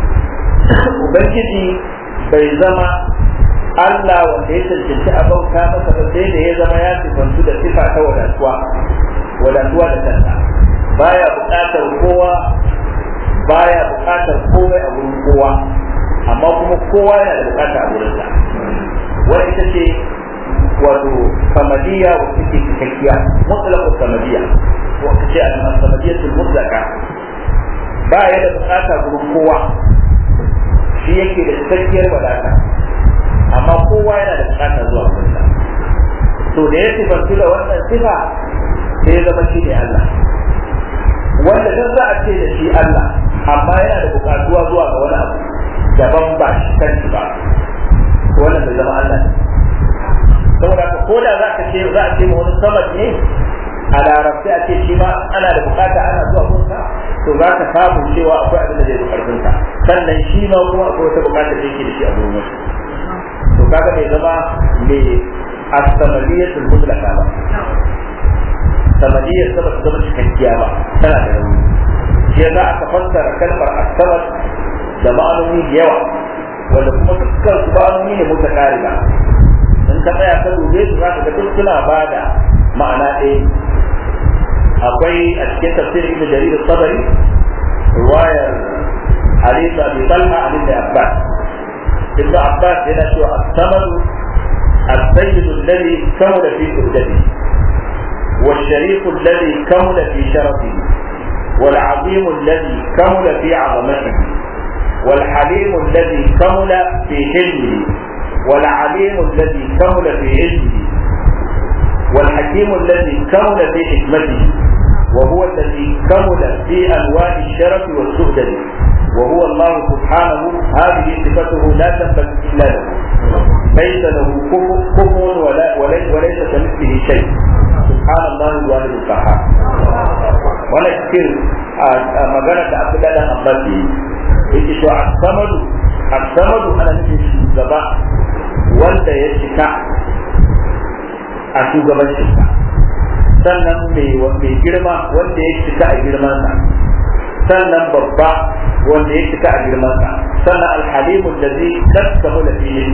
ubangiji bai zama Allah wanda ya cancanci a bauta masa ba sai da ya zama ya sifantu da sifa ta wadatuwa wadatuwa da kanta baya buƙatar kowa baya buƙatar komai a gurin kowa amma kuma kowa yana da bukata a wurinsa wani ita ce wato samadiya wacce ke cikakkiya mutlaqu samadiya wacce ce al-samadiyatul mutlaqa ba ya da bukata gurin kowa shi yake da cikakkiyar wadata amma kowa yana da bukata zuwa wurinsa to da ya sifantu da wannan sifa sai ya zama shi ne Allah wanda duk za a ce da shi Allah amma yana da bukatuwa zuwa ga wani abu daban ba shi kanshi ba to wannan bai zama Allah saboda ka ko da za ka ce za a ce ma wani samad ne a larabci a ce shi ma ana da bukata ana zuwa gunsa to za ka samu cewa akwai abin da zai karfin ka sannan shi ma kuma akwai wata bukata da yake da shi a gurin wasu to kaga bai zama mai as-samadiyatul mutlaqa ba samadiyar sama ta zama cikakkiya ba tana da rauni shi yasa aka fassara kalmar as-samad da ma'anoni da yawa wanda kuma dukkan su ma'anoni ne mutakariba in in ka tsaya ka dube su zaka ga duk suna bada ma'ana ɗaya akwai a cikin tafsirin ibn jarir al-tabari riwayar hadith abi talha an ibn abbas ibn abbas yana cewa as-samad السيد الذي كمل في سؤدته والشريف الذي كمل في شرفه والعظيم الذي كمل في عظمته والحليم الذي كمل في حلمه والعليم الذي كمل في علمه والحكيم الذي كمل في حكمته وهو الذي كمل في انواع الشرف والسؤدد وهو الله سبحانه هذه صفته لا تنبغي الا له ليس له كفو ولا وليس, وليس كمثله شيء سبحان الله الواحد القهار wannan cikin magana da abu da abbas yi yake to as-samadu as-samadu ana nufin shugaba wanda ya cika a shugabancinsa sannan mai girma wanda ya cika a girmansa sannan babba wanda ya cika a girmansa sannan alhalimu da zai kaskamu da filin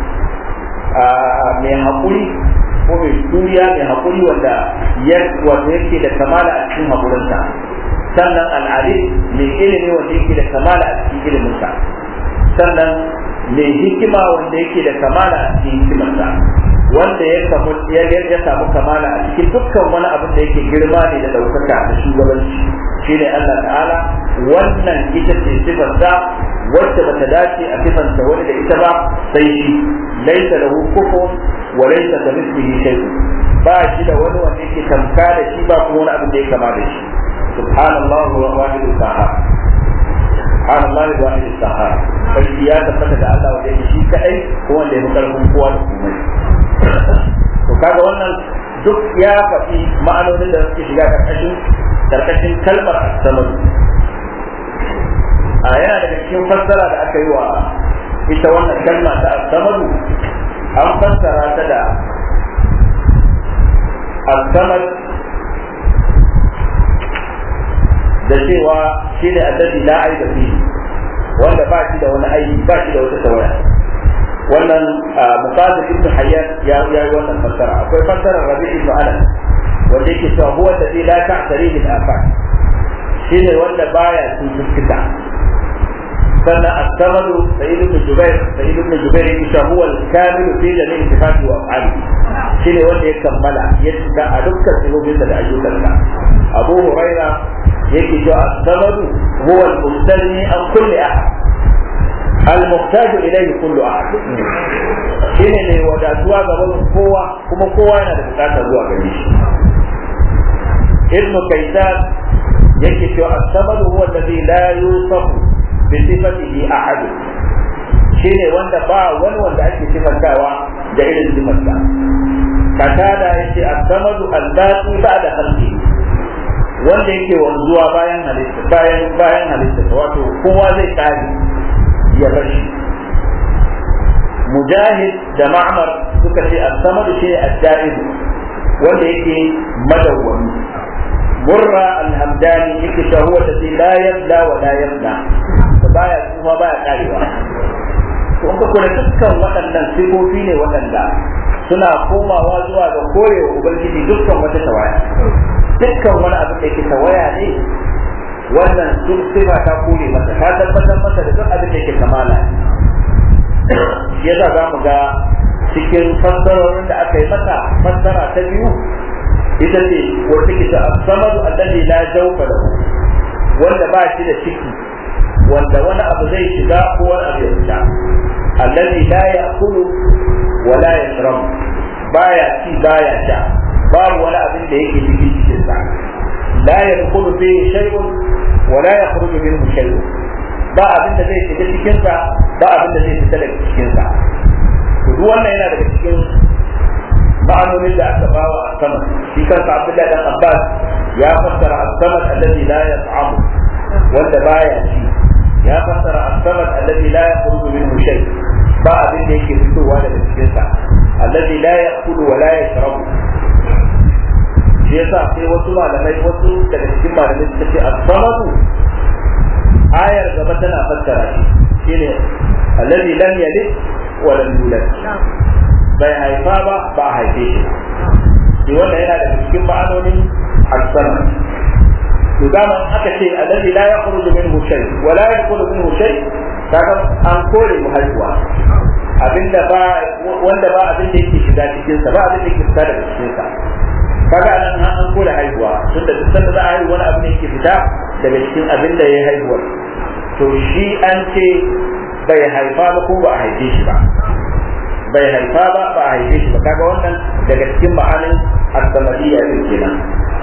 mai haƙuri ko mai juriya mai haƙuri wanda wanda yake da kamala a cikin haƙurinsa sannan al'ali mai ilimi wanda yake da kamala a cikin iliminsa sannan mai hikima wanda yake da kamala a cikin hikimarsa wanda ya samu ya ya samu kamala a cikin dukkan wani abin da yake girma ne da daukaka da shugabanci shine Allah ta'ala wannan ita ce sifarsa wacce bata dace a sifanta wani da ita ba sai shi laisa lahu kufun wa laisa kamithlihi shay'un ba shi da wani wanda yake tamka da shi ba kuma wani abin da ya kama da shi subhanallahi wa wahidul qahhar subhanallahi wa wahidul qahhar sarki ya tabbata da Allah wanda yake shi kadai ko wanda ya fi karfin kowa da komai to kaga wannan duk ya faɗi ma'anonin da suke shiga karkashin karkashin kalmar asamar a yana daga cikin fassara da aka yi wa ita wannan kalma ta asamaru an fassara ta da asamar da cewa shi ne allazi la aiba fihi wanda ba shi da wani aiki ba shi da wata tawaya wannan muqaddis ibn hayyan ya ya yi wannan fassara akwai fassarar rabi ibn anas wanda yake cewa huwa alladhi la ta'tarihi al-afaq shine wanda baya cututtuka sannan as-samadu sayyid ibn jubair sayyid ibn jubair yake cewa huwa al-kamil fi jami'i sifati wa af'ali shine wanda ya kammala ya cika a dukkan sifofin da ayyukansa abu huraira yake cewa as-samadu huwa al-mustani an kulli ahad المحتاج إليه كل أحد shine ne wadatuwa gaban kowa kuma kowa yana da bukatar zuwa gare shi ibnu kaitan yake cewa as-samadu huwa alladhi la yusafu bi sifatihi ahad shine wanda ba wani wanda ake sifantawa da irin sifarsa katada yace as-samadu al-baqi ba'da khalqi wanda yake wanzuwa bayan halitta bayan bayan halitta wato kowa zai kare ya bar shi mujahid da ma'mar suka ce as-samad shi ad-da'im wanda yake madawwami murra al-hamdani yake cewa huwa alladhi la yabla wa la yabla baya kuma baya karewa to in ka kula dukkan waɗannan sifofi ne waɗanda suna komawa zuwa ga korewa ubangiji dukkan wata tawaya dukkan wani abin da yake tawaya ne wannan duk sifa ta kore masa ta tabbatar masa da duk abin da yake kamala yasa za mu ga cikin fassarorin da aka yi masa fassara ta biyu ita ce wata ke ta samadu alladhi la jawfa lahu wanda ba shi da ciki wanda wani abu zai shiga ko wani abu ya fita alladhi la ya'kulu wa la yashrabu baya ci baya sha babu wani abin da yake cikin cikinsa la yadkhulu fihi shay'un wa la yakhruju minhu shay'un ba abin da zai shiga cikin sa ba abin da zai fita daga cikin sa to duk wannan yana daga cikin ma'anonin da aka bawa a sama shi kansa Abdullahi dan Abbas ya fassara as-samad alladhi la yat'amu wanda baya ci ya fassara as-samad alladhi la yakhruju minhu shay ba abin da yake fitowa daga cikin sa alladhi la ya'kulu wa la yashrabu shi yasa sai wasu malamai wasu daga cikin malamai suka ce as-samadu ayar gaba tana fassara shi shine alladhi lam yalid wa lam yulad bai haifa ba ba a haife shi shi wanda yana da cikin ma'anonin al-sama to dama aka ce alladhi la yakhruju minhu shay wa la yadkhulu minhu shay kaga an kore mu haihuwa abinda ba wanda ba abin da yake shiga cikin sa ba abin da yake fita daga cikin sa kaga anan an kore haihuwa tunda duk sanda za a haihu wani abin da yake fita daga cikin abin da ya haihuwa to shi an ce bai haifa ba ko ba a haife shi ba bai haifa ba ba a haife shi ba kaga wannan daga cikin ma'anin as-samadiyya din kenan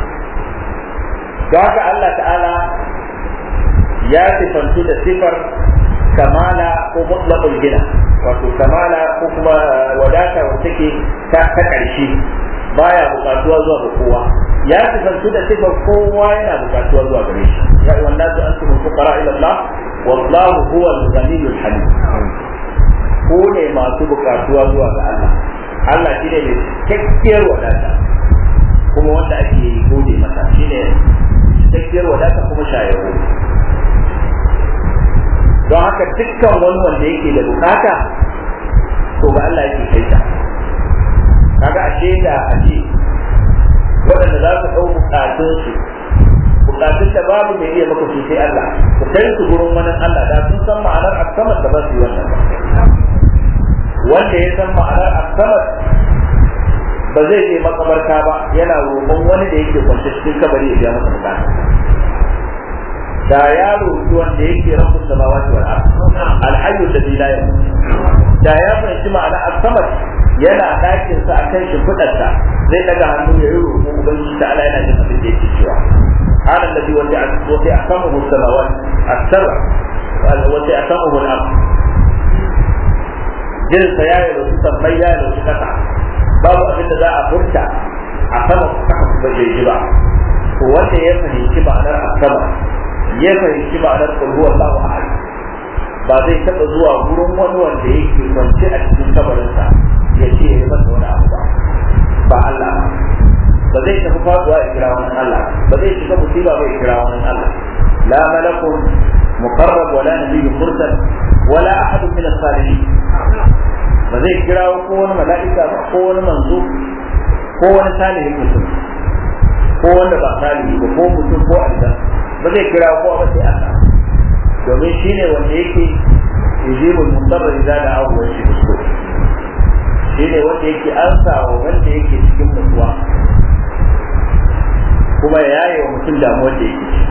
don haka Allah ta'ala ya sifantu da sifar kamala ko mutlaqul gina wato kamala ko kuma wadata wacce take ta ƙarshe baya bukatuwa zuwa ga kowa ya sifantu da sifar kowa yana bukatuwa zuwa gare shi ya ayyuhan nasu antum fuqara ila Allah wallahu huwa al-ghaniyyul hamid ko ne masu bukatuwa zuwa ga Allah Allah shi ne mai cikakkiyar wadata kuma wanda ake gode masa shi ne cikakkiyar wadata kuma shayarwa don haka dukkan wani wanda yake da bukata to ga Allah yake kai ta kaga ashe da ashe waɗanda za su ɗau bukatunsu bukatun da babu mai iya maka su sai Allah ku kai su gurin wani Allah da sun san ma'anar aksamar da ba su yi wannan ba wanda ya san ma'anar aksamar ba zai je makabarta ba yana roƙon wani da yake kwance cikin kabari ya biya masa bukata da ya roƙi wanda yake rabbus samawati wal ard alhayyu alladhi la yamut da ya fahimci ma'anar aksamar yana ɗakin sa akan shimfiɗarsa zai daga hannu ya yi roƙo ubangiji ta Allah yana jin abin da yake cewa هذا الذي وسعته السماوات السبع وسعته الارض jinsa ya yi rasu tambayi ya yi rasu kasa babu abin da za a furta a sama kasa ba zai ji ba to wanda ya fahimci ma'anar a sama ya fahimci ma'anar kulhu Allahu ahad ba zai taɓa zuwa gurin wani wanda yake kwance a cikin kabarinsa ya ce ya yi masa wani abu ba ba Allah ba zai tafi faduwa ya kira wani Allah ba zai shiga musiba ba ya kira wani Allah la malakun muqarrab wala nabiyyun mursal wala ahadun min as-salihin ba zai kira ko wani mala'ika ba ko wani manzo ko wani salihin mutum ko wanda ba salihi ba ko mutum ko aljan ba zai kira ko ba sai Allah domin shine wanda yake yujibul mudarra idza da'ahu wa yashku shine wanda yake ansa wa wanda yake cikin mutuwa kuma ya yaye wa mutum damuwar da yake ciki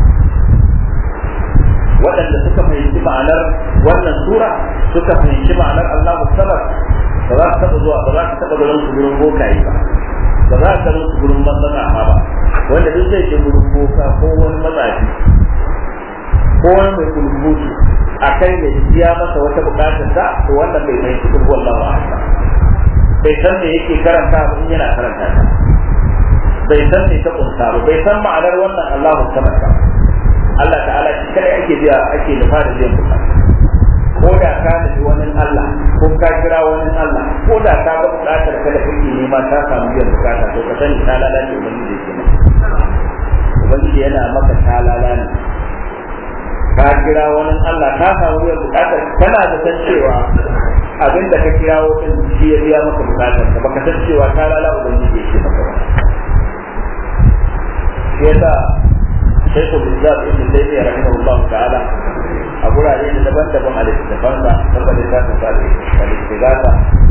waɗanda suka fahimci ma'anar wannan sura suka fahimci ma'anar Allahu samad ba za su taɓa zuwa ba za su taɓa ganin su gurin bokaye ba ba za su ganin su gurin matsatsa ba wanda duk zai je gurin boka ko wani matsafi ko wani mai kulbutu a kai da biya masa wata bukatar sa to wannan bai fahimci kulbu Allahu ahad bai san me yake karanta ba in yana karanta ta bai san me ta kunsa ba bai san ma'anar wannan Allahu samad ba Allah ta'ala shi kadai ake biya ake nufa da biyan bukata ko da ka nufi wani Allah ko ka kira wani Allah ko da ka ga bukatar ka da kake nema ta samu biyan bukata to ka sani ta lalace ubangiji yake maka ubangiji yana maka ta lalace ka kira wani Allah ka samu biyan bukatar kana da san cewa abin da ka kira wani shi ya biya maka bukatar ka baka san cewa ta lalace ubangiji yake maka ba yasa شيخ الإسلام ابن تيمية رحمه الله تعالى أقول عليه daban daban a littattafansa kama littafin sa al-istighatha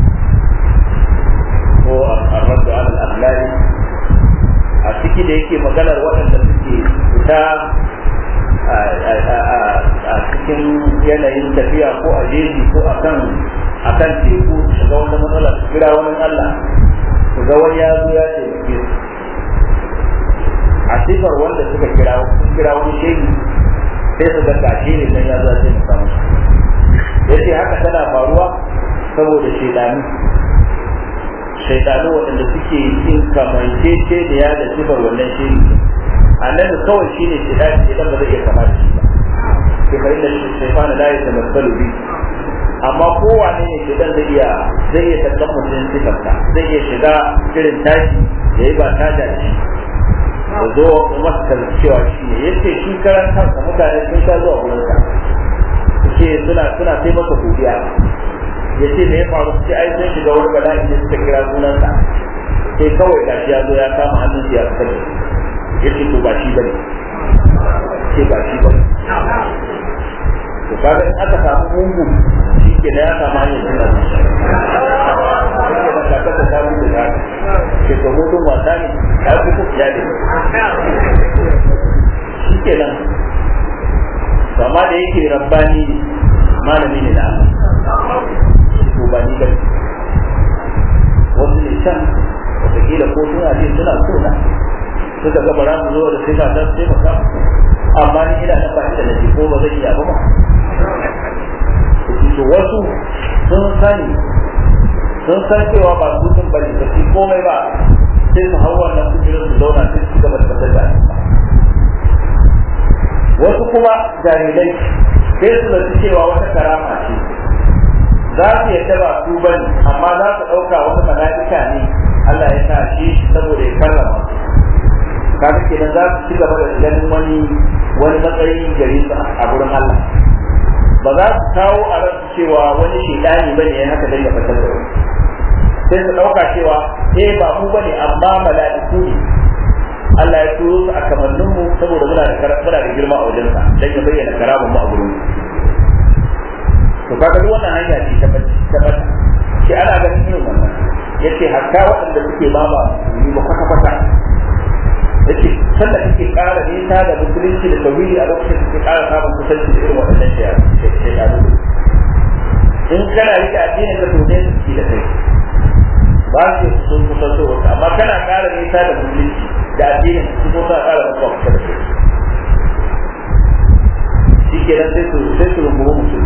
ko ar-radd ala al-aghlal a ciki da yake maganar waɗanda suke fita a cikin yanayin tafiya ko a jeji ko akan akan teku shiga wata matsala su kira wani Allah su ga wani ya zo ya taimake su a sifar wanda suka kira kira wani shehi sai su ga kashe ne dan ya zo sai mu samu yace haka tana faruwa saboda shaidanu shaidanu waɗanda suke yin kamancece da ya da sifar wannan shehi annabi kawai shi ne shaidani idan ba zai iya kama da shi ba ke fa inda shaifana la ya tamassalu bi amma kowane ne shaidan zai iya zai iya tattan mutum sifarsa zai iya shiga irin tashi yayi ba taja da shi da zo masa cewa shi ne yace shi karan kansa mutane sun sha zuwa gurin sa ce suna suna sai masa godiya ya ce me ya faru sai ai sai shiga wani bala'i da suka kira sunansa sai kawai gashi ya zo ya kama hannun ya fitar da ya ce to ba shi bane ce ba shi bane to kaga in aka samu mungu shi ke da ya samu hanyar cin abinci yake da kaka ta samu da za ke to mutum wasa ne ya fi ku ya ne shi ke nan amma da yake rabbani ne malami ne na Allah to ba ni bane wasu ne can wataƙila ko suna ce suna so na suka ga bara su zo da sai ba dan sai maka amma ni ina da bashi da naji ko ba zai iya ba ba to wasu sun sani sun san cewa ba su sun bari ba su komai ba sai su hau wannan kujerar su zauna sai su gaba da kasar da wasu kuma jahilai sai su zaci cewa wata karama ce za su yadda ba su bane amma za su ɗauka wata mala'ika ne Allah ya sa shi saboda ya karrama kaga kenan za su ci gaba da ganin wani wani matsayi gare su a gurin Allah ba za su kawo a ransu cewa wani shedani bane ya haka dan ya fitar da wani sai su dauka cewa eh ba mu bane amma mala'iku ne Allah ya turo su a kamannin mu saboda muna da muna da girma a wajen sa dan ya bayyana karamin mu a gurin to kaga duk wannan hanya ce ta bata shi ana ganin irin wannan yace hatta waɗanda suke ba ba ni ba kwata kwata yace sanda kake ƙara nisa da musulunci da tauhidi a lokacin kake ƙara samun kusanci da irin waɗannan shayanu in kana rike addinin ka to ne su da kai ba su sun kusanto wata amma kana ƙara nisa da musulunci da addinin su ko sa ƙara mutuwa kusa da kai shi ke nan sai su sai su rungumi mutum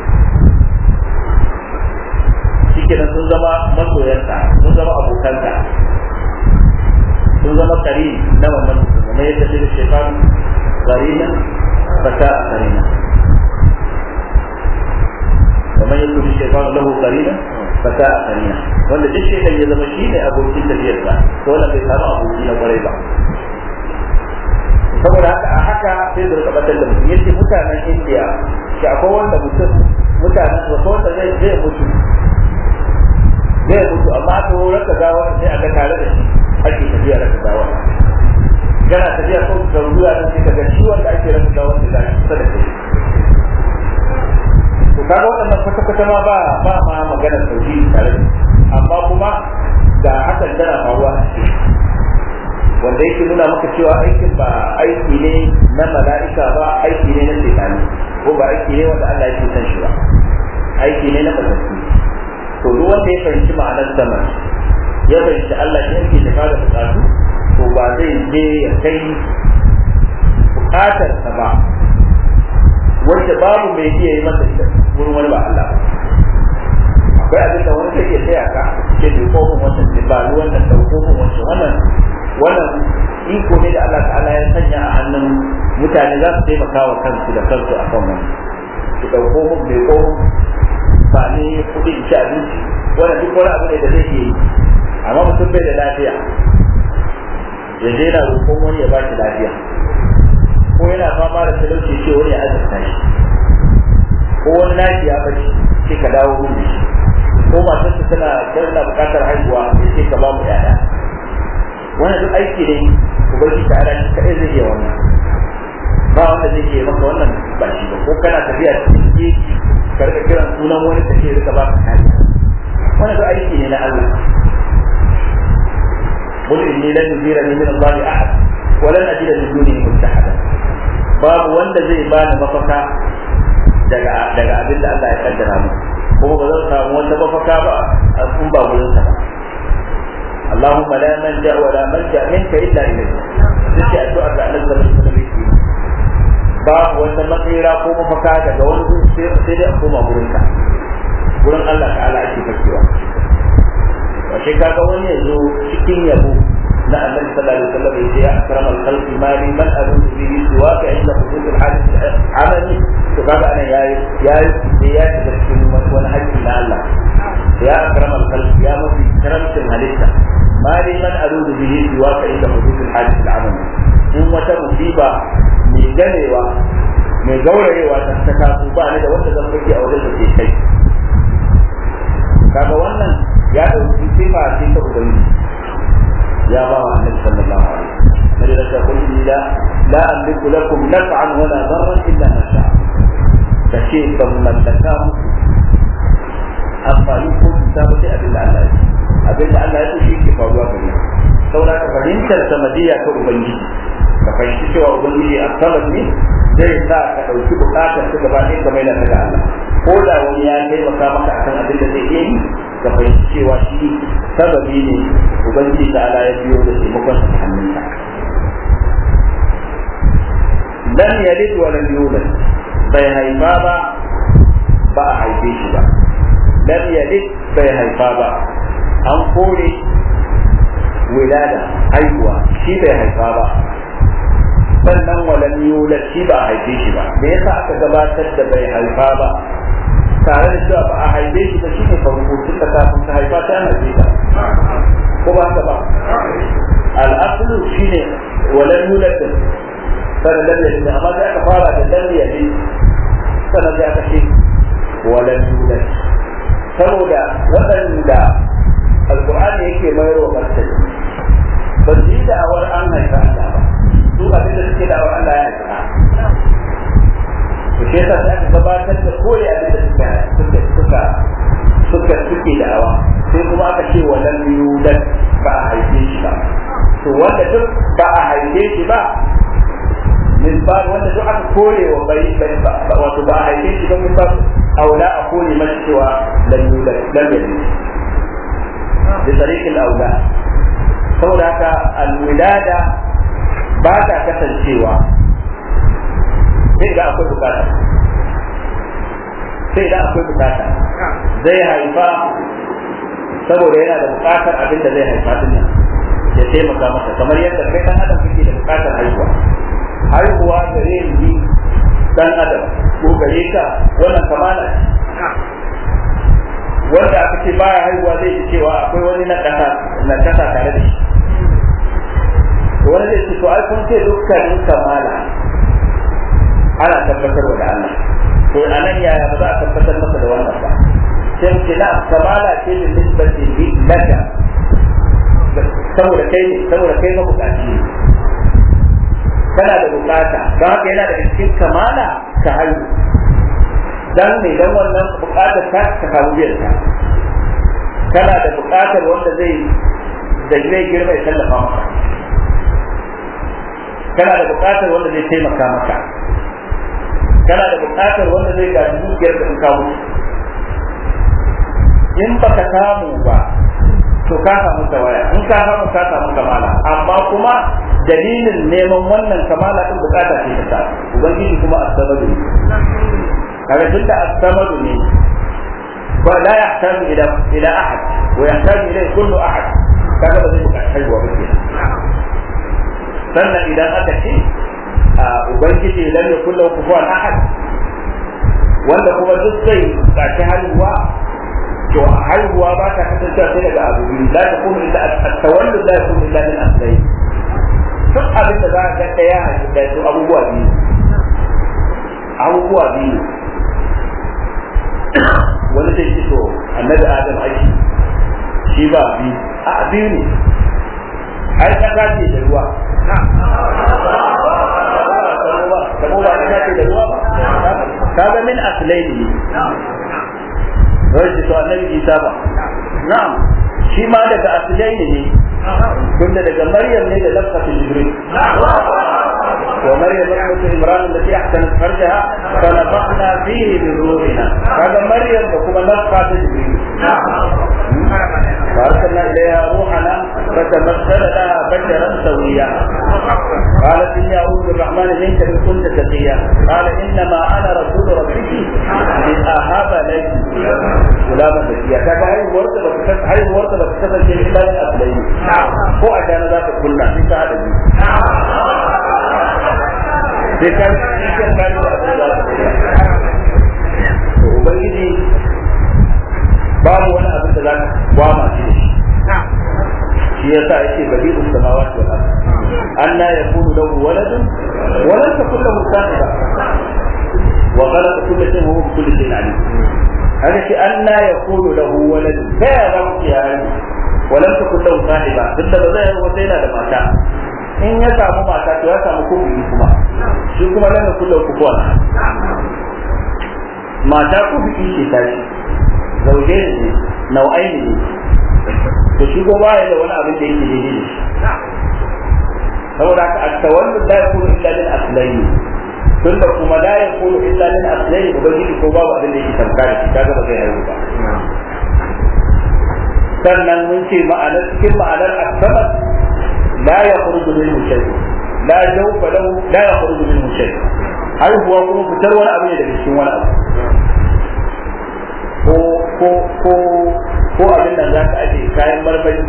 shi ke nan sun zama masoyanta sun zama abokanta sun zama kari na wannan mutum kuma yadda shi da shekar karina fata a karina kamar yadda shi shekar lahu karina fata a karina wanda duk shekar ya zama shi ne abokin tafiyarsa to wannan bai samu aboki na kwarai ba saboda haka a haka sai da rika batar da mutum yace mutanen indiya shi akwai wanda mutum mutanen wasu wanda zai zai mutu zai mutu amma aka raka gawa sai a ga tare da shi ake tafiya raka gawa yana tafiya ko da ruwa nan sai kaga shi wanda ake raka gawa da zai kusa da kai to kaga waɗannan kwata kwata ma ba ba ma magana tauhidi tare da amma kuma ga hakan tana faruwa a cikin wanda yake nuna maka cewa aikin ba aiki ne na mala'ika ba aiki ne na shekani ko ba aiki ne wanda Allah yake san shi ba aiki ne na kasassu to duk wanda ya fahimci ma'anar sama ya fahimci Allah shi yake tafa da bukatu to ba zai je ya kai bukatar sa ba wanda babu mai iya yi masa ita wurin wani ba Allah ba akwai abin da wani zai iya tsaya ka ce bai kofin wannan ba wannan dauko wannan wannan wannan iko ne da Allah ta'ala ya sanya a hannun mutane za su taimaka wa kansu da kansu a kan wani su ɗauko mun mai ko ba ne kuɗi in ci abinci wannan duk wani abu ne da zai yi amma mutum bai da lafiya ya je na roƙon wani ya ba shi lafiya ko yana fama da talauci ce wani ya azurta shi ko wani nashi ya bace sai ka dawo mun da shi ko matarsa tana tana buƙatar haihuwa sai ka ba mu 'ya'ya wannan duk aiki ne ubangiji ta ala shi kadai zai iya wannan ba wanda zai iya maka wannan ba shi ba ko kana tafiya cikin geji ka rika kiran sunan wani ta ce rika ba ka kariya wannan duk aiki ne na Allah قل إني لن يجيرني من الله أحد ولن أجد من دونه ملتحدا babu wanda zai bani mafaka daga daga abin da Allah ya kaddara mu kuma ba zan samu wata mafaka ba a kun ba wurin sa ba اللهم لا ملجا ولا ملجا منك الا اليك take addu'ar da Allah sallallahu alaihi wasallam yake babu wata matsira ko mafaka daga wani gun sai sai dai a koma gurin ka gurin Allah ta'ala ake fakewa wace kaga wani yazo cikin yabo na annabi sallallahu alaihi wasallam yace ya akramal khalqi ma li man adudu bihi siwaka inda hudud al hadith amali to kaga anan yayi yayi ya shiga cikin wani hakki na Allah ya akramal khalqi ya mafi karamcin halitta ma li man adudu bihi siwaka inda hudud al hadith al amali in wata musiba mai ganewa mai gaurayewa ta ta kasu ba ni da wanda zan fake a wajen da ke kai ubangiji ya ba wa annabi sallallahu alaihi wasallam nabi da ta kulli la la amliku lakum naf'an wala darran illa ma sha'a kace ban mallaka muku amfani ko cuta ba sai abin da Allah ya abin da Allah ya so shi ke faruwa gare saboda ka fahimtar samadiyya ta ubangiji ka fahimci cewa ubangiji a samad ne zai sa ka ɗauki buƙatar ta gaba ɗaya kamar da ga Allah ko da wani ya taimaka maka akan abin da zai iya yi ka fahimci cewa shi sababi ne ubangiji ta ala ya biyo da taimakon sa hannunsa lam yalid wa lam yulad bai haifa ba ba a haife shi ba lam yalid bai haifa ba an kore wilada haihuwa shi bai haifa ba sannan walam yulad shi ba a haife shi ba me yasa aka gabatar da bai haifa ba tare da cewa ba a haife shi ba shine farko tun da kafin ka haifa ta ana haife ko ba haka ba al-aslu shine walam yulad sannan lam yalid amma sai aka fara da lam yalid sannan sai aka ce walam yulad saboda waɗanda alkur'ani yake mayar wa martani ba su yi da'awar an haifa Allah ba su abin da suke da'awar Allah ya haifa to shi yasa sai aka gabatar da koyi abin da suka suka suka suka suke da'awa sai kuma aka ce wa lam yulad ba a haife shi ba to wanda duk ba a haife shi ba min ba wanda duk aka kore wa bai wato ba a haife shi ba min ba aula a kore masa cewa lam yulad lam yalid bi tariqil aula saboda haka alwilada ba ta kasancewa sai da akwai bukata sai da akwai bukata zai haifa saboda yana da bukatar abin da zai haifa din nan ya taimaka masa kamar yadda kai dan adam kake da bukatar haihuwa haihuwa gare ni dan adam ko gare ka wannan kamala wanda aka ce baya haihuwa zai ji cewa akwai wani na kasa na kasa tare da shi wani zai ce to ai kun ce dukkanin kamala ana tabbatarwa da Allah to anan yaya ba za a tabbatar masa da wannan ba sai ce na kamala ce da nisbati bi laka saboda kai ne saboda kai ma bukaci ne kana da bukata don haka yana da cikin kamala ka haihu dan ne dan wannan bukatar ta ka samu biyar ta kana da bukatar wanda zai da zai girma ya tallafa maka kana da bukatar wanda zai taimaka maka kana da bukatar wanda zai gaji dukiyar da in ka mutu in baka samu ba to ka samu tawaya in ka samu ka samu kamala amma kuma dalilin neman wannan kamala din bukata ce ta sa ubangiji kuma asabadu ne kaga tunda asabadu ne ba la yahtaju ila ila ahad wa yahtaju ilayhi kullu ahad kaga ba zai bukaci haihuwa ba kenan sannan idan aka ce ubangiji lam yakul lahu kufuwan ahad wanda kuma duk zai bukaci haihuwa to haihuwa ba ta kasancewa sai daga abu biyu la takunu illa at-tawallud la yakunu illa min aslayn duk abin da za ka ga daya da su abubuwa biyu abubuwa biyu wani zai ci to annabi adam aiki shi ba biyu a biyu ne ai kasa ce da ruwa kamo ba kasa ce da ruwa ba kaga min aslaini ne wai to annabi isa ba na'am shi ma daga aslaini ne tunda daga maryam ne da lafzatu jibril ومريم ابنة عمران التي احسنت فرجها فنفخنا فيه من روحنا هذا مريم وكما نفخة جبريل فارسلنا اليها روحنا فتمثل لها بشرا سويا قالت اني اعوذ بالرحمن منك ان كنت تقيا قال انما انا رسول ربك لاهب لك غلاما زكيا كذا هاي ورده بس هاي ورده بس كذا شيء الا من اصلين هو عشان ذاك كلنا في هذا sai ka cikin gani da abin da to ubangiji babu wani abin da za ka gwama shi da shi shi yasa yake bari us samawati wal ard anna yakunu lahu waladun wa lam takul lahu sahiba wa khalaqa kulla shay'in wa huwa bi kulli shay'in alim haka shi anna yakunu lahu waladun ta ya zama ya walam takun lahu sahiba duk da ba zai yi wata yana da mata in ya samu mata to ya samu kufi kuma shi kuma lam yakun lahu kufuwan mata kufi ce ta shi zauje ne nau'ai ne to shi ko ba da wani abin da yake daidai da shi saboda haka at-tawallud la yakunu illa lil aslayn tunda kuma la yakunu illa lil aslayn ubangiji ko babu abin da yake tamka da shi kaga ba zai haihu ba sannan mun ce ma'anar cikin ma'anar as-sabab la yakhruju minhu shay la jawfa lahu la yakhruju minhu shay haihuwa kuma fitar wani abu ne daga cikin wani abu ko ko ko ko abin nan za ka aje kayan marmari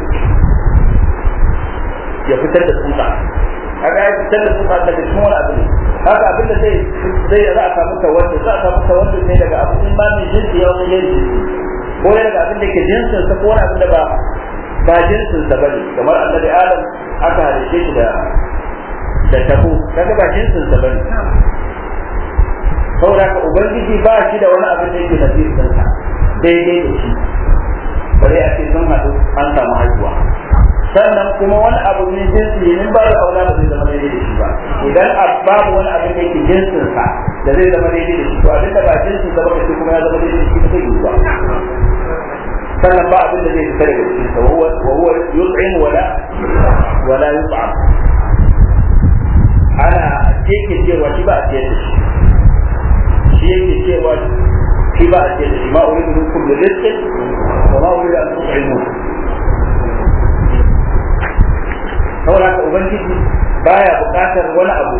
ya fitar da tsutsa kaga ya fitar da tsutsa daga cikin wani abu ne haka abin da zai zai za a samu tawallu za a samu tawallu ne daga abu in ma mai jinsi ya wani jinsi ko ne daga abin da ke jinsin sa ko wani abin da ba ba jinsin sa bane kamar annabi adam aka halice shi da da tabo kaga ba jinsin sa bane saboda ka ubangiji ba shi da wani abin da yake nasirin sa daidai da shi bare a ce sun haɗu an samu haihuwa sannan kuma wani abu ne jinsi ne ba da aula ba zai zama daidai da shi ba idan babu wani abin da yake jinsin sa da zai zama daidai da shi to abin da ba jinsin sa ba kace kuma ya zama daidai da shi ba zai yi ba sannan ba abin da zai fita daga cikin sa wa huwa yut'im wala wala yut'am ana yake cewa shi ba a ciyar da shi shi yake cewa shi ba a ciyar da shi ma uridu minkum bi rizqin wa ma uridu an tut'imu saboda haka ubangiji baya buƙatar wani abu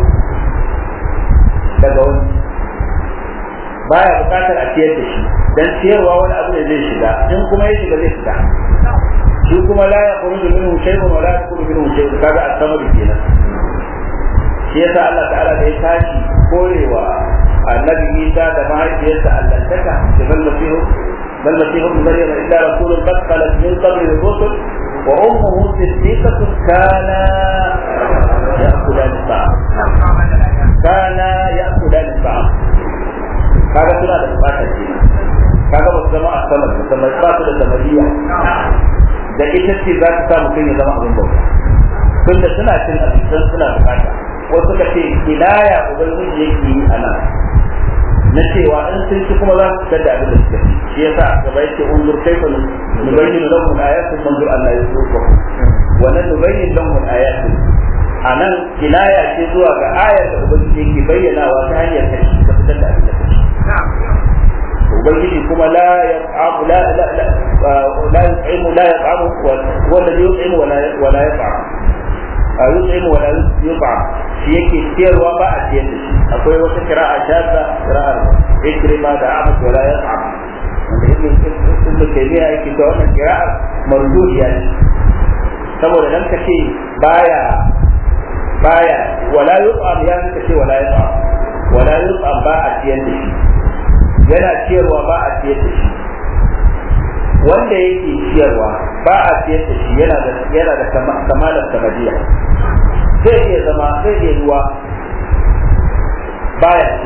daga wani baya buƙatar a ciyar da shi dan ciyarwa wani abu ne zai shiga in kuma ya shiga zai fita shi kuma la ya khuruju minhu shay'un wa la yakunu minhu shay'un kaga as-samadu kenan shi yasa Allah ta'ala da ya tashi korewa annabi Isa da mahaifiyarsa allantaka da bal masihu bal masihu ibn maryam illa rasulun qad khalat min qabli ar-rusul wa ummuhu siddiqatun kana ya'kulan at-ta'am kana ya'kulan at-ta'am kaga suna da bukatar kenan kaga ba su zama a sama ba sama ba su da samariya da ita ce za ta sa mutum ya zama abin bauta tunda suna cin abincin suna bukata wasu ka ce kinaya ubangiji yake yi a nan na cewa in sun ci kuma za su fitar da abin da suka ci shi yasa gaba yake unzur kaifa nubayyinu lahum ayatin manzur Allah ya tsoka wa nan nubayyin lahum ayatin anan kinaya ce zuwa ga ayar da ubangiji yake bayyanawa ta hanyar kashi ka fitar da abin da kashi ubangiji kuma la yat'amu la la la yut'imu la yat'amu wa alladhi yut'imu wa la wa la yat'am a yut'imu wa la yut'am shi yake ciyarwa ba a ciyar da shi akwai wata kira'a shadda kira'ar ikrima da abu wa la yat'am wanda ibn ibn taymiya yake da wannan kira'ar mardudiya ne saboda dan ka ce baya baya wala yut'am ya ka ce wala yat'am wala yut'am ba a ciyar da shi yana ciyarwa ba a ciyar da shi wanda yake ciyarwa ba a ciyar da shi yana da yana da kamalar samadiya zai iya zama zai iya ruwa baya ci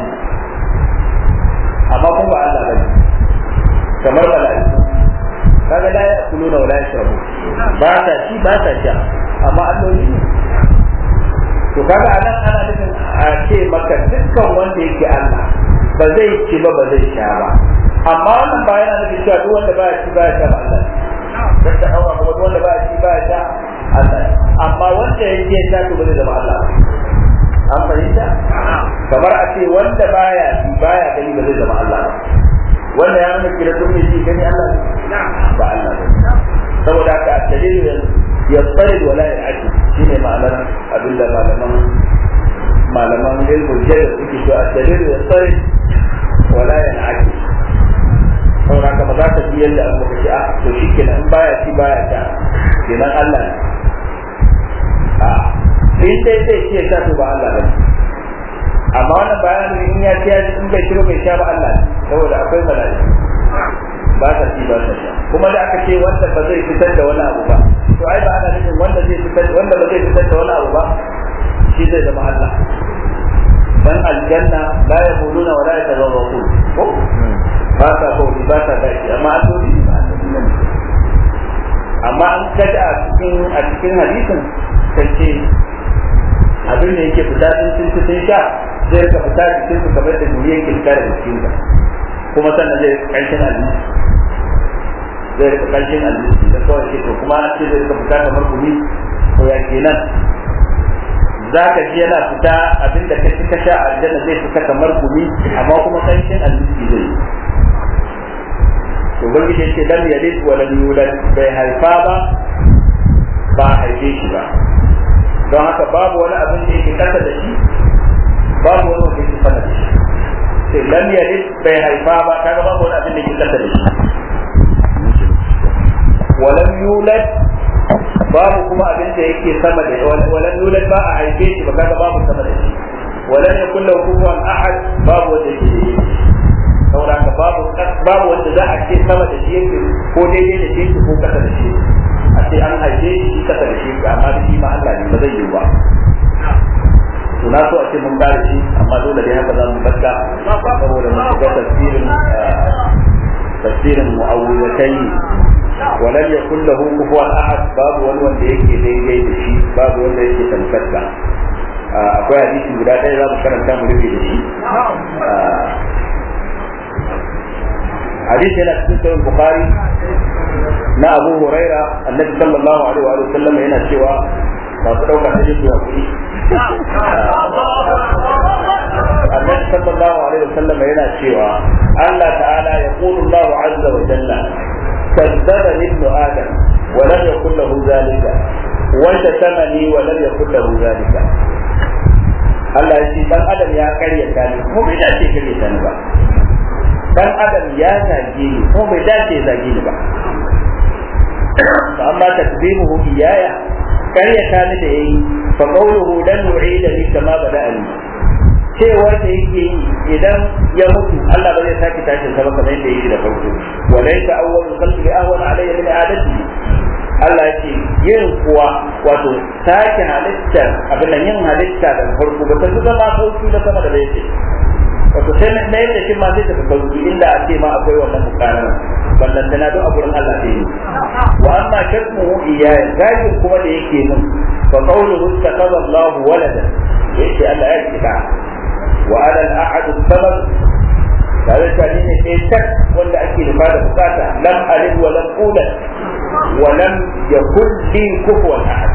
amma kuma ba Allah bane kamar mala'iku kaga la ya'kuluna wa la yashrabu ba ta ci ba ta sha amma alloli ne to kaga anan ana nufin a ce maka dukkan wanda yake Allah ba zai ci ba ba zai sha ba amma wannan ba yana nufin cewa duk wanda baya ci baya sha ba Allah dan ta hawa kuma duk wanda baya ci baya sha Allah amma wanda yake sha to ba zai zama Allah ba an fahimta kamar a ce wanda baya ci baya gani ba zai zama Allah ba wanda ya nuna kira duk mai ci gani Allah ba Allah ba saboda haka a dalilin ya tsare wala ya aji shine ma'anar abinda malaman malaman ilmul jada suke cewa dalil ya tsare wala ya aji saboda haka ba za ka ji yadda abu ka ce a to shi kenan in baya ci baya ta kenan Allah ne a in dai zai ce ta to ba Allah bane amma wannan bayanin in ya ci ya in bai shiro bai sha ba Allah ne saboda akwai mala'iku ba ta ci ba ta sha kuma da aka ce wanda ba zai fitar da wani abu ba to ai ba ana nufin wanda zai fitar wanda ba zai fitar da wani abu ba shi zai zama Allah dan aljanna la yaquluna wa la yatazawwaqun ko ba ta ko ba ta da shi amma alloli ba amma an ka cikin a cikin hadisin kace abin da yake fita sun sun sun sha zai rika fita cikin su kamar da duniya ke fita daga cikin ka kuma sannan zai rika karshen aljihu zai rika karshen aljihu da kawai ke to kuma an ce zai rika fita kamar gumi to ya kenan za ka ji yana fita abin da ka ci ka sha a aljanna zai fita kamar gumi amma kuma karshen aljihu zai to ubangiji ya ce lam yalid wa lam yulad bai haifa ba ba a haife shi ba don haka babu wani abin da yake kasa da shi babu wani wanda yake sama da shi sai lam yalid bai haifa ba kaga babu wani abin da yake kasa da shi walam yulad babu kuma abin da yake sama da shi walam yulad ba a haife shi ba kaga babu sama da shi walam yakul lahu kufuwan ahad babu wanda yake da shi saboda ka babu babu wanda za a ce sama da shi yake ko daidai da shi ko kasa da shi a ce an haife shi kasa da shi amma da shi ma Allah ne ba zai yi ba to na so a ce mun kare shi amma dole dai haka za mu bakka saboda mu shiga tafsirin tafsirin mu'awwidatayn ولم يكن له كفوا احد باب wani wanda yake daidai da shi babu wanda yake tamkarta akwai hadisi guda ɗaya za mu karanta mu rufe da shi hadisi yana cikin sahih bukhari na abu huraira annabi sallallahu alaihi wa sallam yana cewa masu ɗauka ta jinsu a kuɗi annabi sallallahu alaihi wa sallam yana cewa Allah ta'ala ya qulu Allah azza wa jalla كذبني ابن ادم ولم يكن له ذلك وشتمني ولم يكن له ذلك Allah ya ce dan adam ya karyata ni ko bai dace karyata ni ba dan adam ya zage ni ko bai dace zage ni ba fa amma takzibuhu iyaya karyata ni da yayi fa qawluhu lan nu'ida ni kama bada'ani cewar da yake yi idan ya mutu Allah ba zai sake tashin sa ba kamar yadda yake da farko walaysa awwalu khalqi ahwan alayya min adati Allah ce yin kuwa wato sake halittar abin nan yin halitta daga farko ba ta zama sauki na sama da bai ce wato sai na na yadda shi ma zai tafi sauki inda a ce ma akwai wannan mukamin ballan tana don a gurin Allah ta yi wa amma shakmu iyaya gajin kuma da yake min fa qawluhu takaza Allahu walada yace Allah ya kida wa ala al-ahad as-samad tare da ni ne sai tak wanda ake nufa da bukata lam alid wa lam ulad wa lam yakul li kufuwan ahad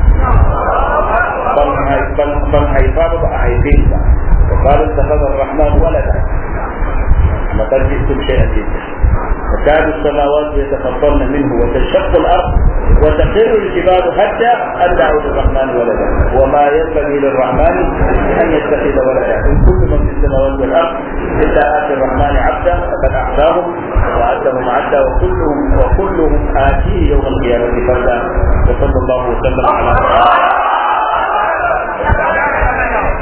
ban haifa ba a haife ba وقالوا اتخذ الرحمن ولدا لقد جئتم شيئا جدا تكاد السماوات يتفطرن منه وتنشق الارض وتخر الجبال حتى ان دعوا للرحمن ولدا وما ينبغي للرحمن ان يتخذ ولدا ان كل من في السماوات والارض الا اتي الرحمن عبدا فقد اعطاهم وعدهم عدا وكلهم وكلهم اتيه يوم القيامه فردا وصلى الله وسلم على